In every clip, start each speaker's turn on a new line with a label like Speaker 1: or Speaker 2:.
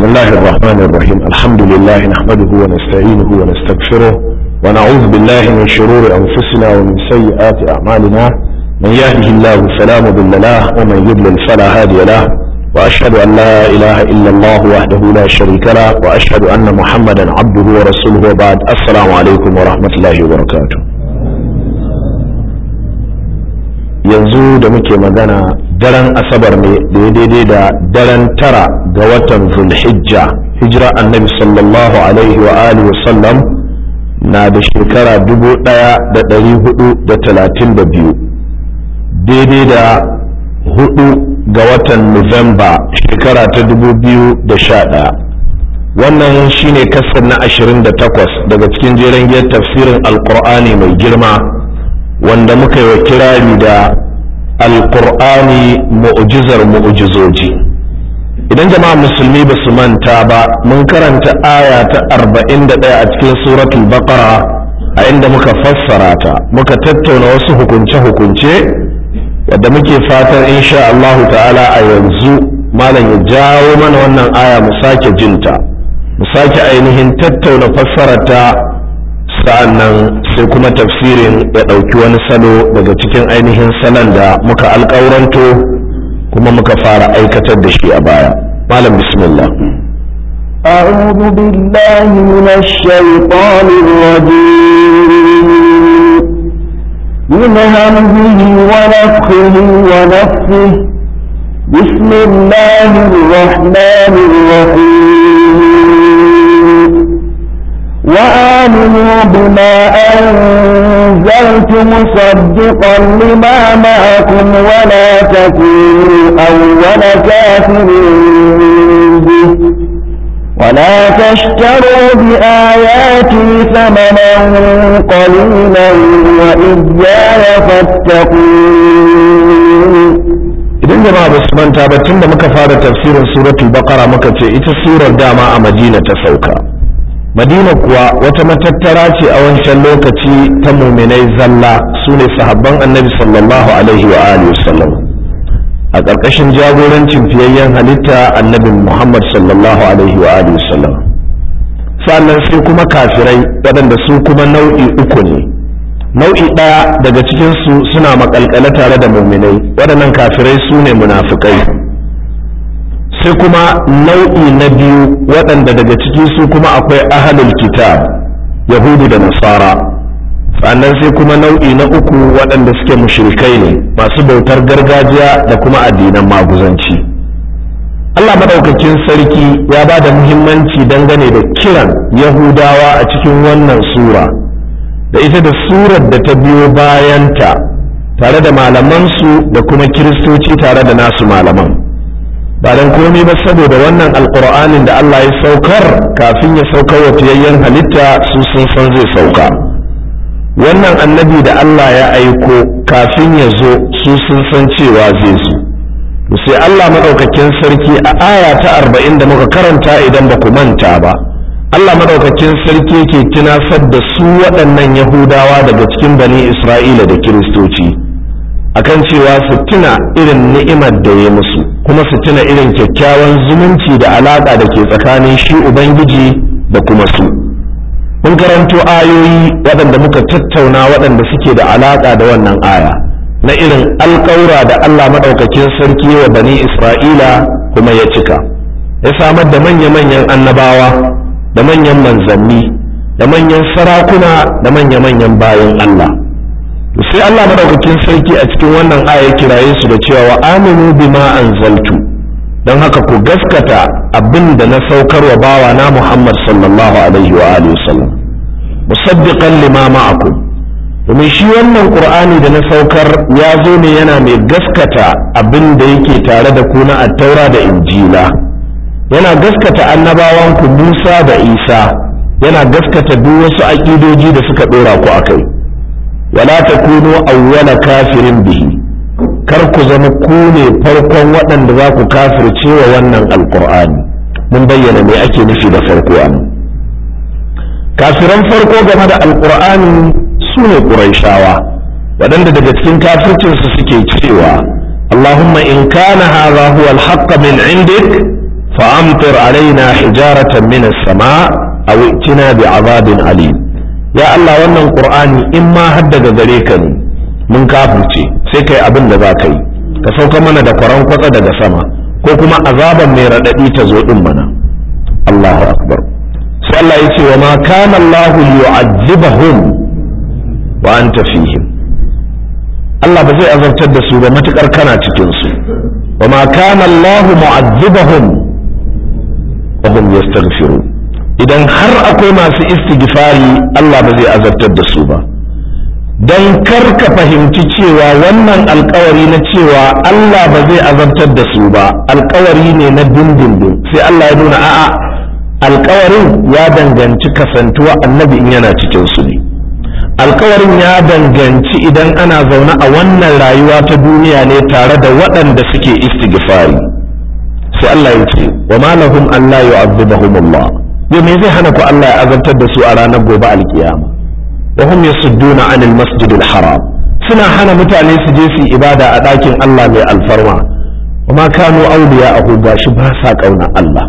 Speaker 1: بسم الله الرحمن الرحيم الحمد لله نحمده ونستعينه ونستغفره ونعوذ بالله من شرور أنفسنا ومن سيئات أعمالنا من يهده الله فلا مضل له ومن يضلل فلا هادي له وأشهد أن لا إله إلا الله وحده لا شريك له وأشهد أن محمدا عبده ورسوله وبعد السلام عليكم ورحمة الله وبركاته yanzu da muke magana daren asabar ne da ya daidai da daren tara ga watan zulhijja hijira annabi sallallahu alaihi wa alihi wasallam na da shekara dubu daya da dari hudu da talatin da biyu daidai da hudu ga watan nuwamba shekara ta dubu biyu da sha daya wannan shine kasar na ashirin da takwas daga cikin jeren giyar tafsirin alkur'ani mai girma wanda muka yi wa kirari da alkur'ani mu'jizar mu'jizoji idan jama'a musulmi ba su manta ba mun karanta aya ta arba'in da ɗaya a cikin suratul baqara a inda muka fassara ta muka tattauna wasu hukunce-hukunce wadda muke fatan insha Allah ta'ala a yanzu malam ya jawo mana wannan aya mu sake jinta mu sake ainihin tattauna fassararta sa'annan sai kuma tafsirin ya ɗauki wani salo daga cikin ainihin salon da muka alƙauranto kuma muka fara aikatar da shi a baya malam bismillah
Speaker 2: أعوذ بالله من الشيطان الرجيم من همزه ونفخه ونفخه بسم الله الرحمن الرحيم وآمنوا بما أنزلت مصدقا لما معكم ولا تكونوا أول كافر به ولا تشتروا بآياتي ثمنا قليلا وإياي فاتقون
Speaker 1: idan jama'a ba su manta ba tun da muka fara tafsirin suratul baqara muka ce ita surar dama a madina ta sauka madina kuwa wata matattara ce a wancan lokaci ta muminai zalla su ne sahabban annabi sallallahu alaihi wa alihi wasallam a ƙarƙashin jagorancin fiyayyen halitta annabi muhammad sallallahu alaihi wa alihi wasallam sannan sai kuma kafirai waɗanda su kuma nau'i uku ne nau'i ɗaya daga cikinsu suna maƙalƙale tare da muminai waɗannan kafirai su ne munafukai sai kuma nau'i na biyu waɗanda daga ciki su kuma akwai ahalul kitab yahudu da nasara sannan sai kuma nau'i na uku waɗanda suke mushrikai ne masu bautar gargajiya da kuma addinan maguzanci Allah maɗaukakin sarki ya ba da muhimmanci dangane da kiran yahudawa a cikin wannan sura da ita da surar da ta biyo bayanta tare da malamansu da kuma kiristoci tare da nasu malaman ba don komai ba saboda wannan alkur'anin da Allah ya saukar kafin ya saukar wa fiyayyen halitta su sun san zai sauka wannan annabi da Allah ya aiko kafin ya zo su sun san cewa zai zo to sai Allah madaukakin sarki a aya ta arba'in da muka karanta idan ba ku manta ba Allah madaukakin sarki ke tunasar da su waɗannan yahudawa daga cikin bani Isra'ila da kiristoci akan cewa su tuna irin ni'imar da ya musu kuma su tuna irin kyakkyawan zumunci da alaƙa da ke tsakanin shi ubangiji da kuma su mun karanto ayoyi waɗanda muka tattauna waɗanda suke da alaƙa da wannan aya na irin alƙaura da Allah maɗaukakin sarki wa bani Isra'ila kuma ya cika ya samar da manya-manyan annabawa da manyan manzanni da manyan sarakuna da manya-manyan bayan Allah sai Allah madaukakin sarki a cikin wannan aya kiraye su da cewa wa aminu bima anzaltu don haka ku gaskata abin da na saukar wa bawa na Muhammad sallallahu alaihi wa alihi wasallam musaddiqan lima ma'akum domin shi wannan qur'ani da na saukar ya zo ne yana mai gaskata abin da yake tare da ku na attaura da injila yana gaskata annabawan ku Musa da Isa yana gaskata duk wasu aƙidoji da suka ɗora ku akai wala takunu awwala kafirin bihi kar ku zama ku ne farkon waɗanda za ku kafirce wa wannan alkur'ani mun bayyana me ake nufi da farko an kafiran farko game da alkur'ani su ne ƙuraishawa waɗanda daga cikin kafircinsu suke cewa اللهم إن كان هذا هو الحق من عندك fa'amtir alaina hijaratan min as-sama aw itina bi azabin alim ya Allah wannan qur'ani in ma har daga gare ka ne mun kafirce sai kai abin da za ka yi ka sauka mana da kwaran kwatsa daga sama ko kuma azaban mai raɗaɗi ta zo ɗin mana Allahu akbar sai Allah ya ce wa ma kana Allah yu'azzibahum wa anta fihim Allah ba zai azabtar da su ba matukar kana cikin su wa ma kana Allah mu'azzibahum wa hum yastaghfirun idan har akwai masu istighfari Allah ba zai azabtar da su ba don kar ka fahimci cewa wannan alkawari na cewa Allah ba zai azabtar da su ba alkawari ne na dindindin sai Allah ya nuna a'a alkawarin ya danganci kasantuwa annabi in yana cikin su ne alkawarin ya danganci idan ana zaune a wannan rayuwa ta duniya ne tare da waɗanda suke istighfari sai Allah ya ce wa ma lahum an la yu'adhibahum Allah me zai hana ku Allah ya azabtar da su a ranar gobe alkiyama وهم يصدون عن المسجد الحرام suna hana mutane su je su ibada a ɗakin Allah mai alfarma kuma kanu auliya a gashi ba sa ƙaunar Allah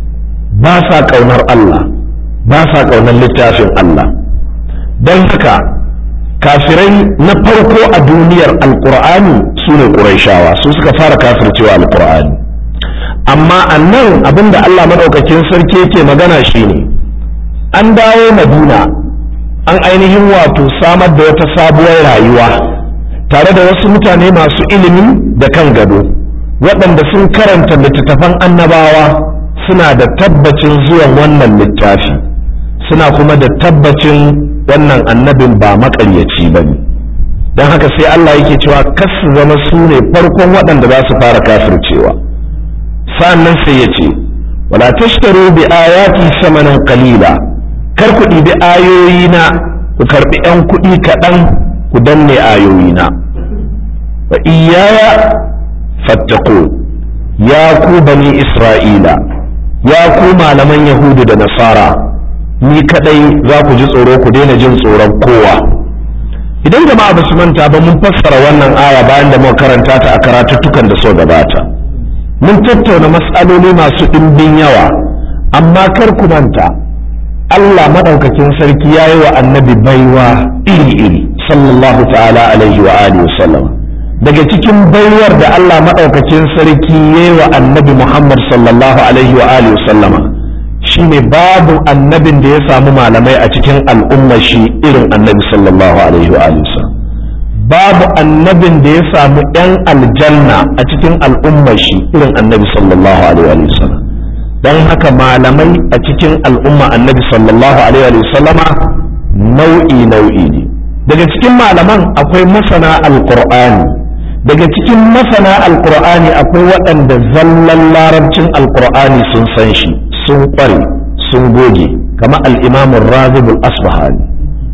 Speaker 1: ba sa ƙaunar Allah ba sa ƙaunar littafin Allah don haka kafirai na farko a duniyar alƙur'ani su ne ƙuraishawa su suka fara kafircewa alƙur'ani amma annan abinda Allah maɗaukakin sarki yake magana shine an dawo madina an ainihin wato samar da wata sabuwar rayuwa tare da wasu mutane masu ilimi da kan gado waɗanda sun karanta littattafan annabawa suna da tabbacin zuwan wannan littafi suna kuma da tabbacin wannan annabin ba maƙaryaci ba ne don haka sai Allah yake cewa kas su zama su ne farkon waɗanda za su fara kafircewa sa'annan sai ya ce wala tashtaru bi ayati samanan qalila kar ku ɗibi ayoyina ku karɓi 'yan kuɗi kaɗan ku danne ayoyina wa iyaya fattako ya ku bani isra'ila ya ku malaman yahudu da nasara ni kaɗai za ku ji tsoro ku daina jin tsoron kowa idan jama'a ba su manta ba mun fassara wannan aya bayan da muka karanta ta a karatuttukan da so gabata mun tattauna matsaloli masu ɗimbin yawa amma kar ku manta Allah maɗaukakin sarki ya yi wa annabi baiwa iri-iri sallallahu ta'ala alaihi wa alihi wasallam daga cikin baiwar da Allah maɗaukakin sarki ya yi wa annabi Muhammad sallallahu alaihi wa alihi wasallama shine babu annabin da ya samu malamai a cikin al'ummar shi irin annabi sallallahu alaihi wa alihi wasallam babu annabin da ya samu ɗan aljanna a cikin al'ummar shi irin annabi sallallahu alaihi wa sallam don haka malamai a cikin al'umma annabi sallallahu alaihi wa sallama nau'i nau'i ne daga cikin malaman akwai masana alqur'ani daga cikin masana alqur'ani akwai waɗanda zallan larabcin alqur'ani sun san shi sun ƙware sun goge kama al'imamun razibul asbahani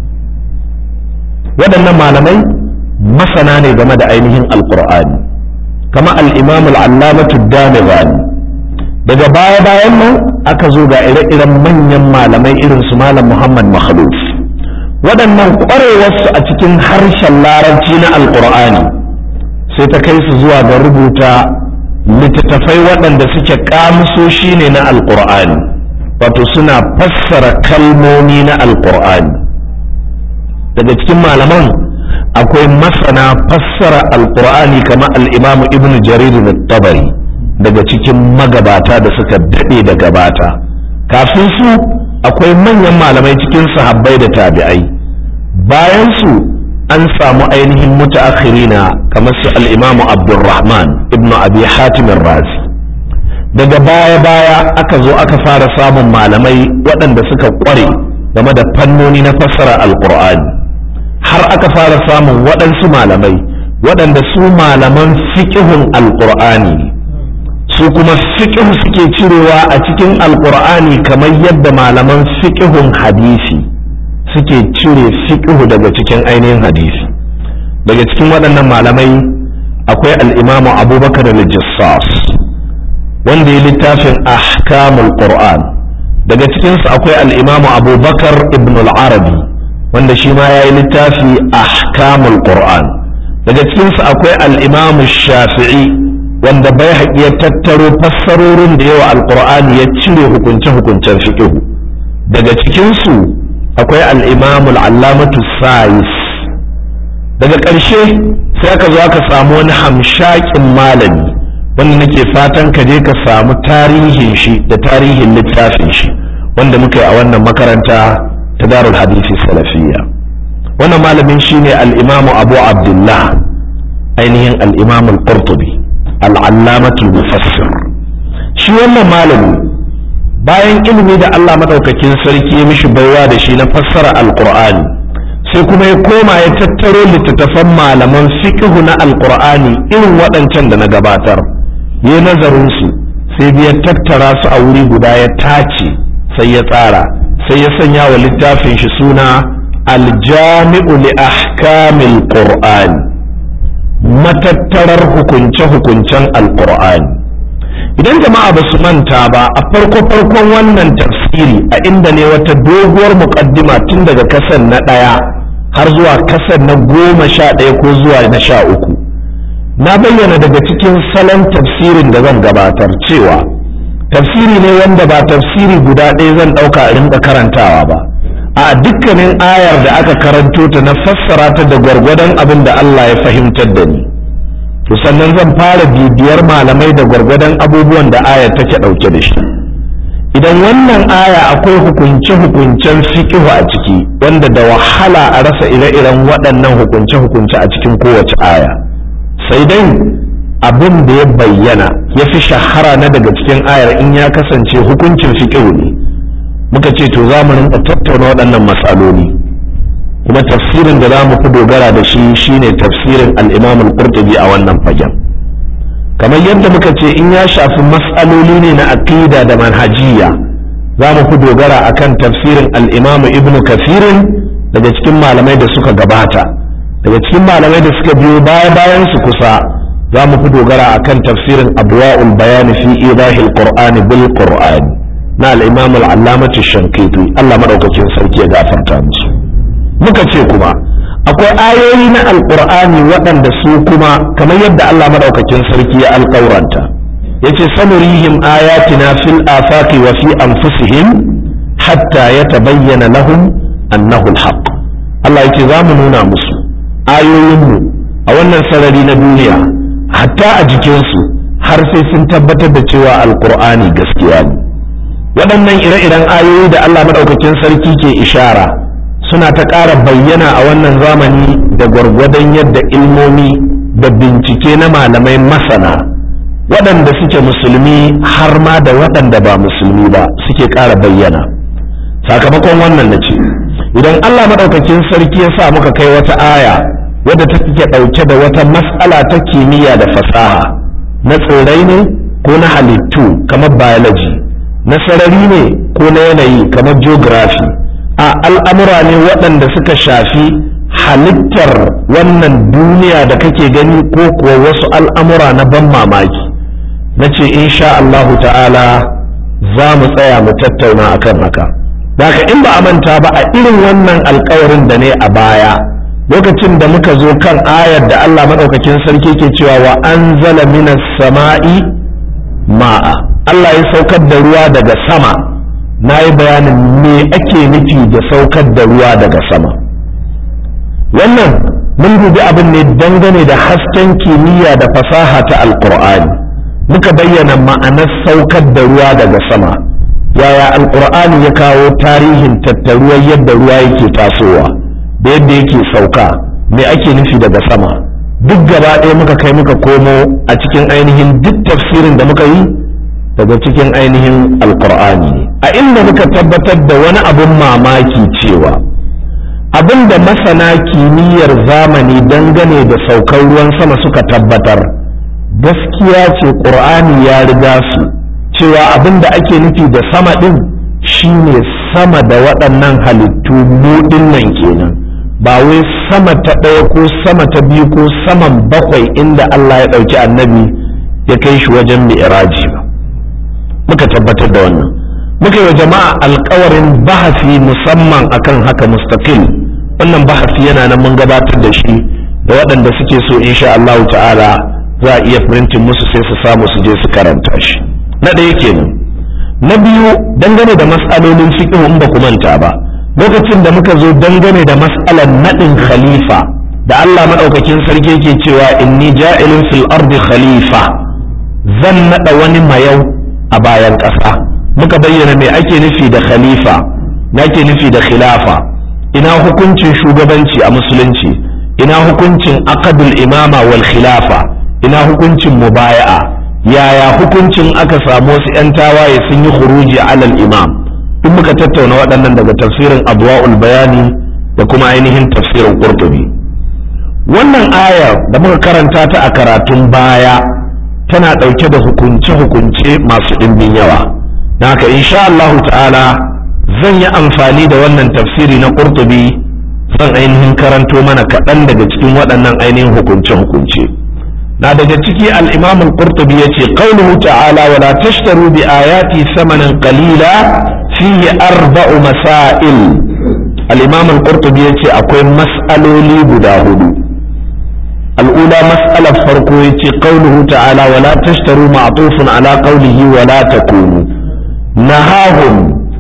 Speaker 1: waɗannan malamai masana ne game da ainihin alqur'ani kama al'imamul allamatu damigani daga baya bayan nan aka zo ga ire-iren manyan malamai irin su malam muhammad makhluf waɗannan ƙwarewarsu a cikin harshen larabci na alƙur'ani sai ta kai su zuwa ga rubuta littattafai waɗanda suke ƙamusoshi ne na alƙur'ani wato suna fassara kalmomi na alƙur'ani daga cikin malaman akwai masana fassara alƙur'ani kamar al'imamu ibn jarir tabari daga cikin magabata da suka daɗe da gabata kafin su akwai manyan malamai cikin sahabbai da tabi'ai bayan su an samu ainihin mutaakhirina kamar su al-imamu abdurrahman ibnu abi hatim razi daga baya baya aka zo aka fara samun malamai waɗanda suka ƙware game da fannoni na fassara alƙur'ani har aka fara samun waɗansu malamai waɗanda su malaman fiƙihun alƙur'ani ne su kuma fiƙihu suke cirewa a cikin alƙur'ani kamar yadda malaman fiƙihun hadisi suke cire fiƙihu daga cikin ainihin hadisi daga cikin waɗannan malamai akwai al'imamu abubakar al-jassas wanda ya littafin ahkamul qur'an daga cikinsu akwai al'imamu abubakar ibn al-arabi wanda shi ma ya yi littafi ahkamul qur'an daga cikinsu akwai al'imamu shafi'i wanda bai haƙi ya tattaro fassarorin da yawa alƙur'ani ya cire hukunce-hukuncen fiƙihu daga cikinsu akwai al'imamul allamatu sayis daga ƙarshe sai aka zo aka samu wani hamshakin malami wanda nake fatan ka je ka samu tarihin shi da tarihin littafin shi wanda muka yi a wannan makaranta ta darul hadisi salafiyya wannan malamin shine al-imamu abu abdullah ainihin al-imamu al-qurtubi al-allamatul mufassir shi wannan malami bayan ilimi da Allah madaukakin sarki ya mishi baiwa da shi na fassara al-qur'ani sai kuma ya koma ya tattaro littattafan malaman fiqhu na al-qur'ani irin waɗancan da na gabatar ya nazarin su sai ya tattara su a wuri guda ya tace sai ya tsara sai ya sanya wa littafin shi suna aljami'u li ahkamil qur'an matattarar hukunce-hukuncen alqur'ani idan jama'a ba su manta ba a farko farkon wannan tafsiri a inda ne wata doguwar muƙaddima tun daga kasan na ɗaya har zuwa kasan na goma sha ɗaya ko zuwa na sha uku na bayyana daga cikin salon tafsirin da zan gabatar cewa tafsiri ne wanda ba tafsiri guda ɗaya zan ɗauka a rinka karantawa ba a dukkanin ayar da aka karanto ta na fassara ta da gwargwadon abin da Allah ya fahimtar da ni to sannan zan fara bibiyar malamai da gwargwadon abubuwan da ayar take ɗauke da shi idan wannan aya akwai hukunce-hukuncen fikihu a ciki wanda da wahala a rasa ire-iren waɗannan hukunce-hukunce a cikin kowace aya sai dai abin da ya bayyana ya fi shahara na daga cikin ayar in ya kasance hukuncin fiƙihu ne muka ce to za mu rinka tattauna waɗannan matsaloli kuma tafsirin da za mu fi dogara da shi shine tafsirin al-imam al-qurtubi a wannan fagen kamar yadda muka ce in ya shafi matsaloli ne na aqida da manhajiya za mu fi dogara akan tafsirin al-imam ibn kafirin daga cikin malamai da suka gabata daga cikin malamai da suka biyo baya bayan su kusa za mu fi dogara a kan tafsirin abuwa'ul bayani fi idahil qur'ani bil qur'ani na al-imam al-allamati shankiti Allah madaukakin sarki ya gafarta musu muka ce kuma akwai ayoyi na alqur'ani waɗanda su kuma kamar yadda Allah madaukakin sarki ya alƙauranta yace sanurihim ayatina fil afaqi wa fi anfusihim hatta yatabayyana lahum annahu al-haqq Allah yace za mu nuna musu ayoyinmu a wannan sarari na duniya hatta a jikinsu har sai sun tabbatar da cewa alkur'ani gaskiya ne waɗannan ire-iren ayoyi da Allah maɗaukakin sarki ke ishara suna ta ƙara bayyana a wannan zamani da gwargwadon yadda ilmomi da bincike na malamai masana waɗanda suke musulmi har ma da waɗanda ba musulmi ba suke ƙara bayyana sakamakon wannan na ce idan Allah maɗaukakin sarki ya sa muka kai wata aya wadda take ɗauke da wata mas'ala ta kimiyya da fasaha na tsirrai ne ko na halittu kamar biology na sarari ne ko na yanayi kamar geography a al'amura ne waɗanda suka shafi halittar wannan duniya da kake gani ko kuwa wasu al'amura na ban mamaki na ce insha Allahu ta'ala za mu tsaya mu tattauna akan haka Daka in ba a manta ba a irin wannan alkawarin da ne a baya lokacin da muka zo kan ayar da Allah maɗaukakin sarki ke cewa wa anzala minas sama'i ma'a Allah ya saukar da ruwa daga sama na yi bayanin me ake nufi da saukar da ruwa daga sama wannan mun dubi abin ne dangane da hasken kimiyya da fasaha ta alkur'ani muka bayyana ma'anar saukar da ruwa daga sama yaya alkur'ani ya kawo tarihin tattaruwar yadda ruwa yake tasowa da yadda yake sauka me ake nufi daga sama duk gaba ɗaya muka kai muka komo a cikin ainihin duk tafsirin da muka yi daga cikin ainihin alkur'ani a inda muka tabbatar da wani abun mamaki cewa abin da masana kimiyyar zamani dangane da saukar ruwan sama suka tabbatar gaskiya ce ƙur'ani ya riga su cewa abin da ake nufi da sama ɗin shine sama da waɗannan halittu buɗin nan kenan ba wai sama ta ɗaya ko sama ta biyu ko saman bakwai inda Allah ya ɗauki annabi ya kai shi wajen mi'raji ba muka tabbatar da wannan muka yi wa jama'a alkawarin bahasi musamman akan haka mustaqil wannan bahasi yana nan mun gabatar da shi da waɗanda suke so insha Allah ta'ala za a iya printin musu sai su samu su je su karanta shi na ɗaya kenan na biyu dangane da mas'alolin fiqh in ba ku manta ba lokacin da muka zo dangane da mas'alar naɗin khalifa da Allah maɗaukakin sarki yake cewa inni ja'ilun fil ardi khalifa zan naɗa wani mayau a bayan ƙasa muka bayyana me ake nufi da khalifa me ake nufi da khilafa ina hukuncin shugabanci a musulunci ina hukuncin aqdul imama wal khilafa ina hukuncin mubaya'a yaya hukuncin aka samu wasu 'yan tawaye sun yi khuruji alal imam duk muka tattauna waɗannan daga tafsirin adwa'ul bayani da kuma ainihin tafsirin qurtubi wannan ayar da muka karanta ta a karatun baya tana ɗauke da hukunce-hukunce masu ɗimbin yawa na haka insha Allah ta'ala zan yi amfani da wannan tafsiri na qurtubi zan ainihin karanto mana kaɗan daga cikin waɗannan ainihin hukunce-hukunce na daga ciki al-imam al-qurtubi yace qawluhu ta'ala wa la tashtaru bi ayati samanan qalila fihi arba'u masail al-imam al-qurtubi yace akwai mas'aloli guda hudu الأولى مسألة فرقو قوله تعالى ولا تشتروا معطوف على قوله ولا تكونوا نهاهم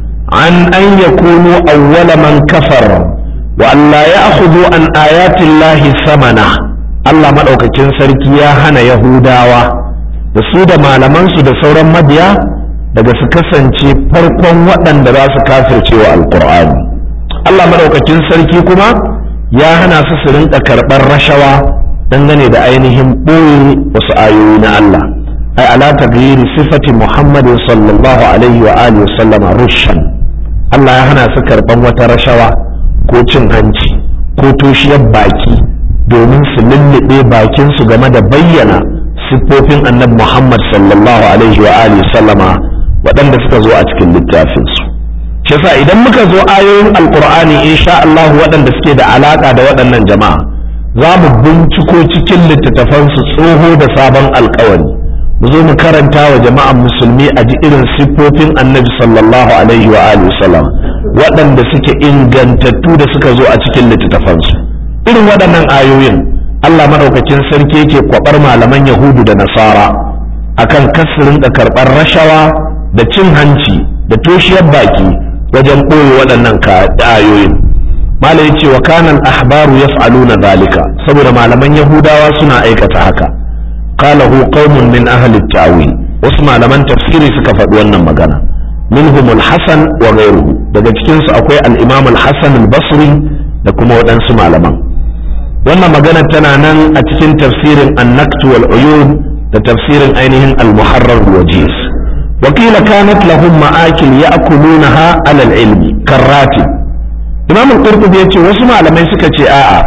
Speaker 1: عن أن يكونوا أول من كفر وأن لا يأخذوا عن آيات الله ثمنه Allah maɗaukakin sarki ya hana Yahudawa da su da malamansu da sauran mabiya daga su kasance farkon waɗanda za su kafirce wa Alƙur'ani. Allah maɗaukakin sarki kuma ya hana su su rinka karɓar rashawa dangane da ainihin ɓoye wasu ayoyi na Allah ai ala taghyiri sifati Muhammadin sallallahu alaihi wa alihi sallama rushan Allah ya hana su karban wata rashawa ko cin hanci ko toshiyar baki domin su lullube bakin su game da bayyana siffofin annabi Muhammad sallallahu alaihi wa alihi sallama waɗanda suka zo a cikin littafin su shi yasa idan muka zo ayoyin alqur'ani insha Allah waɗanda suke da alaka da waɗannan jama'a za mu binciko cikin littattafansu tsoho da sabon alkawari mu zo mu karanta wa jama'an musulmi a ji irin siffofin annabi sallallahu alaihi wa alihi sallam waɗanda suke ingantattu da suka zo a cikin littattafansu irin waɗannan ayoyin Allah madaukakin sarki yake kwabar malaman yahudu da nasara akan kasirin da karɓar rashawa da cin hanci da toshiyar baki wajen ɓoye waɗannan ayoyin malam yace wa kana al-ahbaru yaf'aluna zalika saboda malaman yahudawa suna aikata haka qalahu qaumun min ahli at-ta'wil wasu malaman tafsiri suka faɗi wannan magana minhum al-hasan wa ghayruhu daga cikin su akwai al-imam al-hasan al-basri da kuma waɗansu malaman wannan magana tana nan a cikin tafsirin an-naqt wal uyun da tafsirin ainihin al-muharrar wajiz وقيل كانت لهم مآكل يأكلونها على العلم كالراتب imam al-qurtubi yace wasu malamai suka ce a'a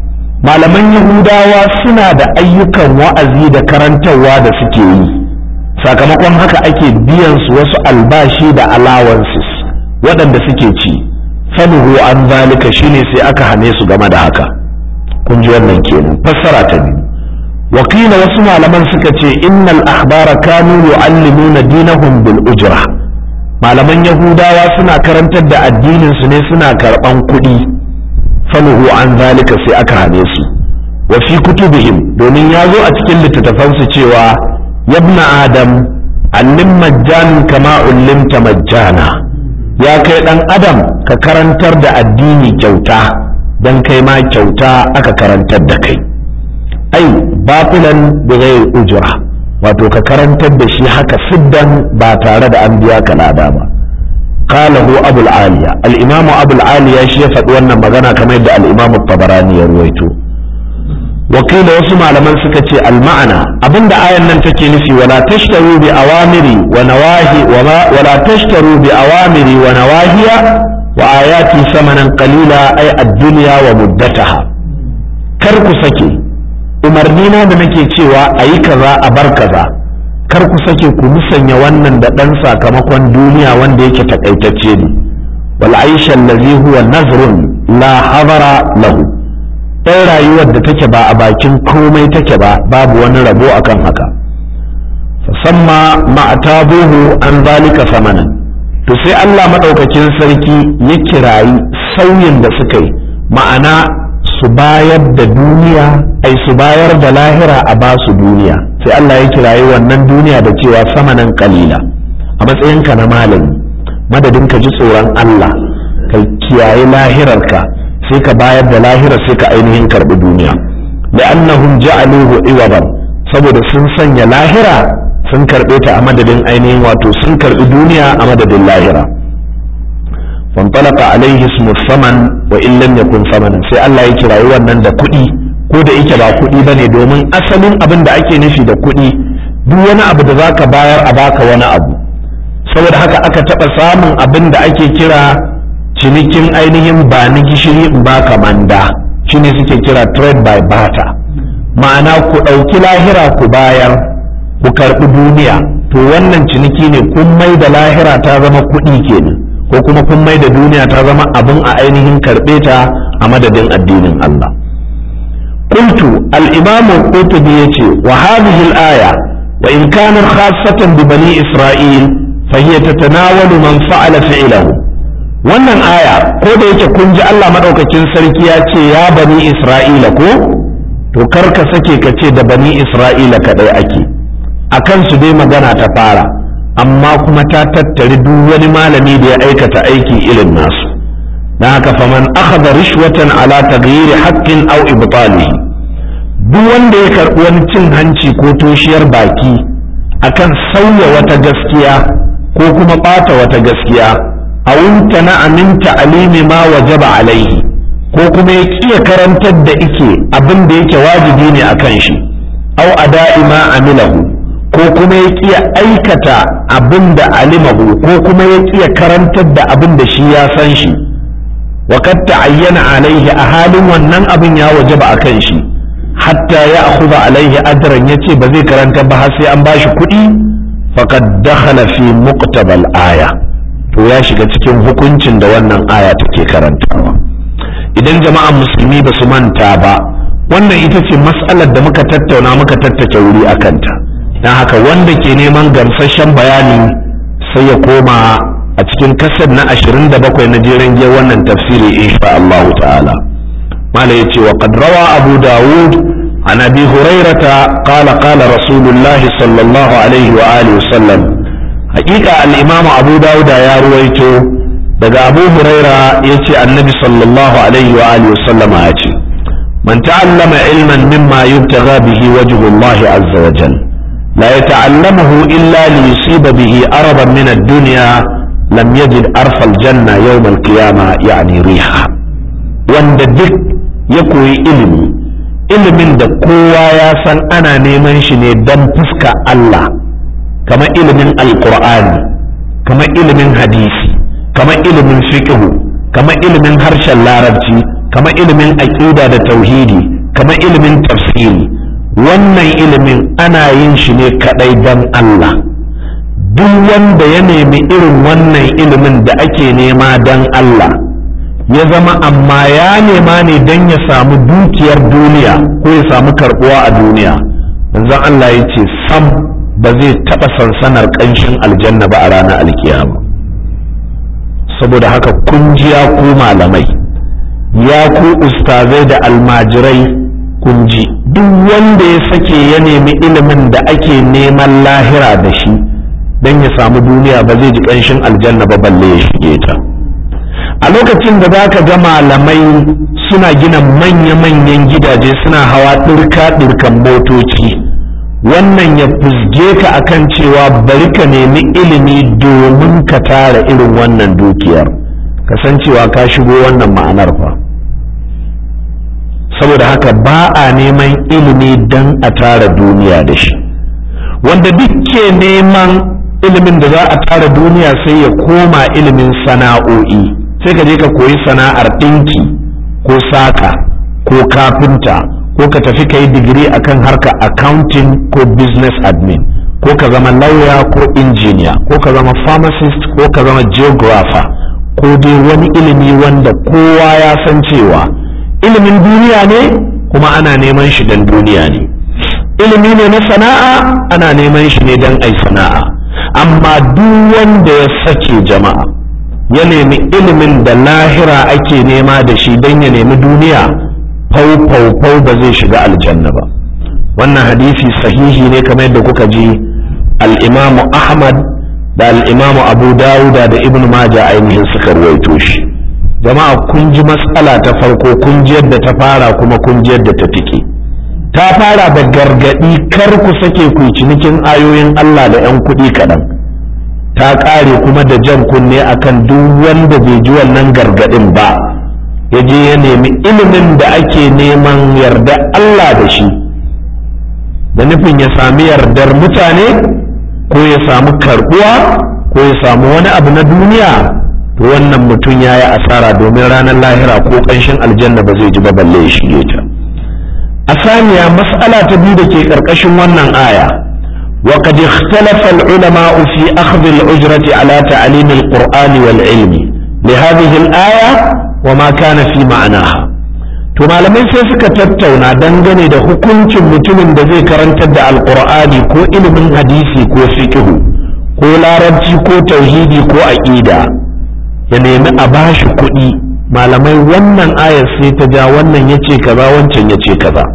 Speaker 1: malaman yahudawa suna da ayyukan wa'azi da karantarwa da suke yi sakamakon haka ake biyan su wasu albashi da allowances waɗanda suke ci fanuhu an zalika shine sai aka hane su game da haka kun ji wannan kenan fassara ta biyu wakila wasu malaman suka ce innal ahbara kanu yu'allimuna dinahum bil ujra malaman yahudawa suna karantar da addinin su ne suna karban kuɗi fanuhu an zalika sai aka hane su wa fi kutubihim domin ya zo a cikin littattafansu cewa yabna adam allim majjan kama ullimta majjana ya kai dan adam ka karantar da addini kyauta dan kai ma kyauta aka karantar da kai ai batilan bi ghairi ujra wato ka karantar da shi haka siddan ba tare da an biya ka lada ba qalahu abu aliya al-imamu abu aliya shi ya faɗi wannan magana kamar yadda al-imamu tabarani ya ruwaito wakila wasu malaman suka ce al-ma'ana abinda ayan nan take nufi wala tashtaru bi awamiri wa nawahi wala tashtaru bi awamiri wa nawahiya wa ayati samanan qalila ay ad-dunya wa muddataha kar ku sake umarni na da nake cewa a yi kaza a bar kaza kar ku sake ku musanya wannan da ɗan sakamakon duniya wanda yake takaitacce ne wal aisha allazi huwa nazrun la hadara lahu ɗan rayuwar da take ba a bakin komai take ba babu wani rabo akan haka fasamma ma'tabuhu an zalika samanan to sai Allah madaukakin sarki ya kirayi sauyin da suka yi ma'ana su bayar da duniya ai su bayar da lahira a ba su duniya sai Allah ya kirayi wannan duniya da cewa samanan kalila a matsayinka na malami madadin ka ji tsoron Allah ka kiyaye lahirarka sai ka bayar da lahirar sai ka ainihin karbi duniya la'annahum ja'aluhu iwaban saboda sun sanya lahira sun karbe ta a madadin ainihin wato sun karbi duniya a madadin lahira fantalaka alaihi ismu saman wa in lam yakun samanan sai Allah ya kirayi wannan da kuɗi ko da yake ba kuɗi bane domin asalin abin da ake nufi da kuɗi duk wani abu da zaka bayar a baka wani abu saboda haka aka taɓa samun abin da ake kira cinikin ainihin ba ni gishiri in baka manda shine suke kira trade by barter ma'ana ku ɗauki lahira ku bayar ku karɓi duniya to wannan ciniki ne kun mai da lahira ta zama kuɗi kenan ko kuma kun mai da duniya ta zama abin a ainihin karɓe ta a madadin addinin Allah qultu al-imam al-qurtubi yace wa hadhihi al-aya wa in kana khassatan bi bani isra'il fa hiya tatanawalu man fa'ala fi'lahu wannan aya ko da yake kun ji Allah madaukakin sarki ya ce ya bani isra'ila ko to kar ka sake ka ce da bani isra'ila kadai ake akan su dai magana ta fara amma kuma ta tattari duk wani malami da ya aikata aiki irin nasu don haka faman akhadha rishwatan ala taghyiri haqqin aw ibtalihi duk wanda ya karɓi wani cin hanci ko toshiyar baki akan sauya wata gaskiya ko kuma ɓata wata gaskiya a wunta na aminta alimi ma wajaba alaihi ko kuma ya kiya karantar da ike abin da yake wajibi ne akan shi au ada'i ma amilahu ko kuma ya kiya aikata abin da alimahu ko kuma ya kiya karantar da abin da shi ya san shi wa kad ta'ayyana alaihi a halin wannan abin ya wajaba akan shi hatta ya akhudha alaihi ajran yace ba zai karanta ba har sai an bashi kuɗi faqad dakhala fi muqtabal aya to ya shiga cikin hukuncin da wannan aya take karantawa idan jama'an musulmi ba su manta ba wannan ita ce mas'alar da muka tattauna muka tattake wuri a kanta don haka wanda ke neman gamsasshen bayani sai ya koma a cikin kasar na 27 na jeren giyar wannan tafsiri insha Allah ta'ala mala yace wa qad rawa abu dawud an abi hurairata qala qala rasulullah sallallahu alaihi wa alihi wasallam haqiqa al-imam abu dawud ya ruwaito daga abu huraira yace annabi sallallahu alaihi wa alihi wasallam ya ce man ta'allama ilman mimma yubtagha bihi wajhu Allah azza wa jalla لا يتعلمه إلا ليصيب به أربا من الدنيا لم يجد أرف الجنة يوم القيامة يعني ريحها wanda duk ya koyi ilimi ilimin da kowa ya san ana neman shi ne don fuska Allah kamar ilimin alkur'ani kamar ilimin hadisi kamar ilimin fiqhu kamar ilimin harshen larabci kamar ilimin aƙida da tauhidi kamar ilimin tafsiri wannan ilimin ana yin shi ne kadai don Allah duk wanda ya nemi irin wannan ilimin da ake nema don Allah ya zama amma ya nema ne don ya samu dukiyar duniya ko ya samu karbuwa a duniya manzon Allah ya ce sam ba zai taɓa sansanar ƙanshin aljanna ba a ranar alkiyama saboda haka kun ji ya ku malamai ya ku ustazai da almajirai kun ji duk wanda ya sake ya nemi ilimin da ake neman lahira da shi don ya samu duniya ba zai ji ƙanshin aljanna ba balle ya shige ta a lokacin da za ka ga malamai suna gina manya-manyan gidaje suna hawa ɗirka-ɗirkan motoci wannan ya fusge ka akan cewa bari ka nemi ilimi domin ka tara irin wannan dukiyar kasancewa ka shigo wannan ma'anar fa saboda haka ba a neman ilimi don a tara duniya da shi wanda duk ke neman ilimin da za a tara duniya sai ya koma ilimin sana'o'i sai ka je ka koyi sana'ar ɗinki ko saka ko kafinta ko ka tafi ka yi digiri akan harka accounting ko business admin ko ka zama lauya ko injiniya ko ka zama pharmacist ko ka zama geographer ko dai wani ilimi wanda kowa ya san cewa ilimin duniya ne kuma ana neman shi don duniya ne ilimi ne na sana'a ana neman shi ne don ai sana'a amma duk wanda ya sake jama'a ya nemi ilimin da lahira ake nema da shi don ya nemi duniya fau fau fau ba zai shiga aljanna ba wannan hadisi sahihi ne kamar yadda kuka ji al-imamu ahmad da al-imamu abu dawuda da ibn majah ainihin suka ruwaito shi jama'a kun ji matsala ta farko kun ji yadda ta fara kuma kun ji yadda ta tike ta fara da gargadi kar ku sake ku cinikin ayoyin Allah da 'yan kuɗi kaɗan ta ƙare kuma da jan kunne akan duk wanda bai ji wannan gargadin ba ya je ya nemi ilimin da ake neman yarda Allah da shi da nufin ya sami yardar mutane ko ya samu karbuwa ko ya samu wani abu na duniya to wannan mutum ya yi asara domin ranar lahira ko ƙanshin aljanna ba zai ji ba balle ya shige ta a saniya mas'ala ta biyu da ke ƙarƙashin wannan aya وقد اختلف العلماء في أخذ الأجرة على تعليم القرآن والعلم لهذه الآية وما كان في معناها to malamai sai suka tattauna dangane da hukuncin mutumin da zai karantar da alkur'ani ko ilimin hadisi ko fiqhu ko larabci ko tauhidi ko aqida ya nemi a bashi kuɗi malamai wannan ayar sai ta ja wannan yace kaza wancan yace kaza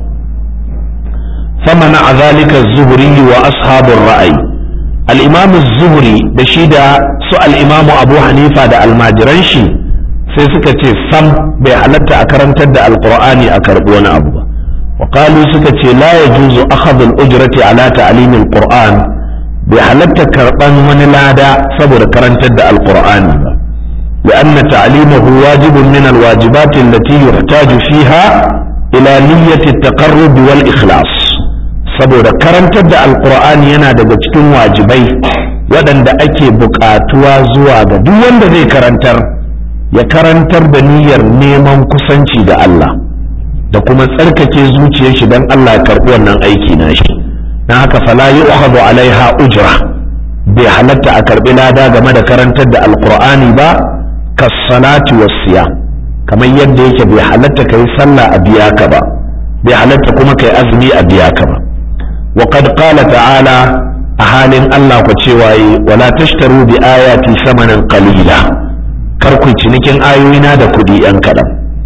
Speaker 1: فمنع ذلك الزهري وأصحاب الرأي الإمام الزهري بشيدا سؤال الإمام أبو حنيفة دا الماجرنشي sai suka ce sam bai halatta a karantar da alkur'ani a karɓi wani abu ba wa qalu suka ce la yajuzu akhadhu al-ujrati ala ta'lim al-qur'an bai halatta karɓan wani lada saboda karantar da alkur'ani ba لأن تعليمه واجب من الواجبات التي يحتاج فيها إلى نية التقرب والإخلاص saboda karantar da alkur'ani yana daga cikin wajibai waɗanda ake buƙatuwa zuwa ga duk wanda zai karantar ya karantar da niyyar neman kusanci da Allah da kuma tsarkake zuciyar shi don Allah ya karɓi wannan aiki na shi na haka fala yu'khadhu alaiha ujra bai halatta a karɓi lada game da karantar da alkur'ani ba kas-salati was-siyam kamar yadda yake bai halatta kai sallah a biya ka ba bai halatta kuma kai azumi a biya ka ba وقد قال تعالى أهال الله كتشواي ولا تشتروا بآياتي ثمنا قليلا كركو cinikin ayoyina da kudi ‘yan kaɗan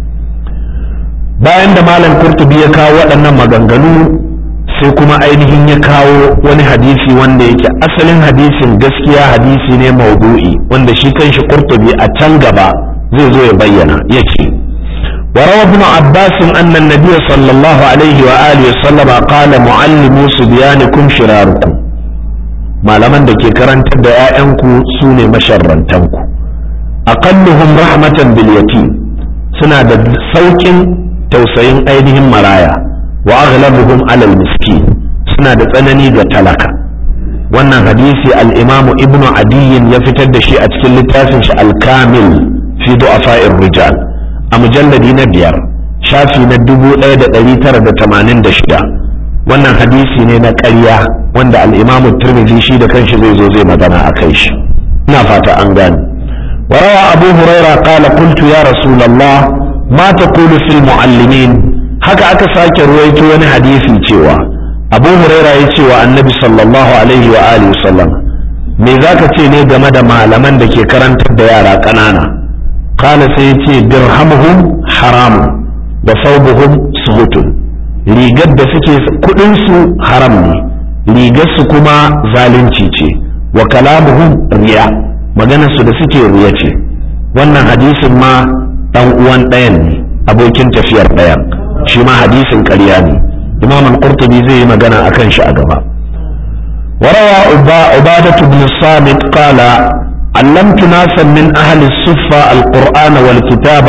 Speaker 1: bayan da malam kurtubi ya kawo waɗannan maganganu sai kuma ainihin ya kawo wani hadisi wanda yake asalin hadisin gaskiya hadisi ne maudu'i wanda shi kanshi kurtubi a can gaba zai zo ya bayyana ya ce وروى ابن عباس أن النبي صلى الله عليه وآله وسلم قال معلموا صبيانكم شراركم ما لمن دكي كرنت دعائنكو سوني مشرنتنكو أقلهم رحمة باليتيم سنة سوك توسعين أيديهم مرايا وأغلبهم على المسكين سنة تنني تلك wannan hadisi al-imamu ibnu adiyin ya fitar da shi a cikin littafin shi al-kamil fi du'afa'ir rijal a mujalladi na biyar shafi na dubu ɗaya da ɗari tara da tamanin da shida wannan hadisi ne na ƙarya wanda al'imamu turmizi shi da kanshi zai zo zai magana a kai shi ina fata an gane وروى أبو هريرة قال قلت يا رسول الله ما تقول في المعلمين haka aka sake ruwaito wani hadisi cewa abu huraira ya ce wa annabi sallallahu alaihi wa alihi sallam me zaka ce ne game da malaman da ke karantar da yara ƙanana kala sai ce dirhamuhum haramun wa saubuhum suhutun rigar da suke kudin su haram ne rigar su kuma zalunci ce wa kalamuhum riya maganar su da suke riya ce wannan hadisin ma dan uwan ɗayan ne abokin tafiyar ɗayan shi ma hadisin ƙarya ne imam al-qurtubi zai yi magana akan shi a gaba وروى عبادة بن الصامت قال علمت ناسا من أهل الصفة القرآن والكتاب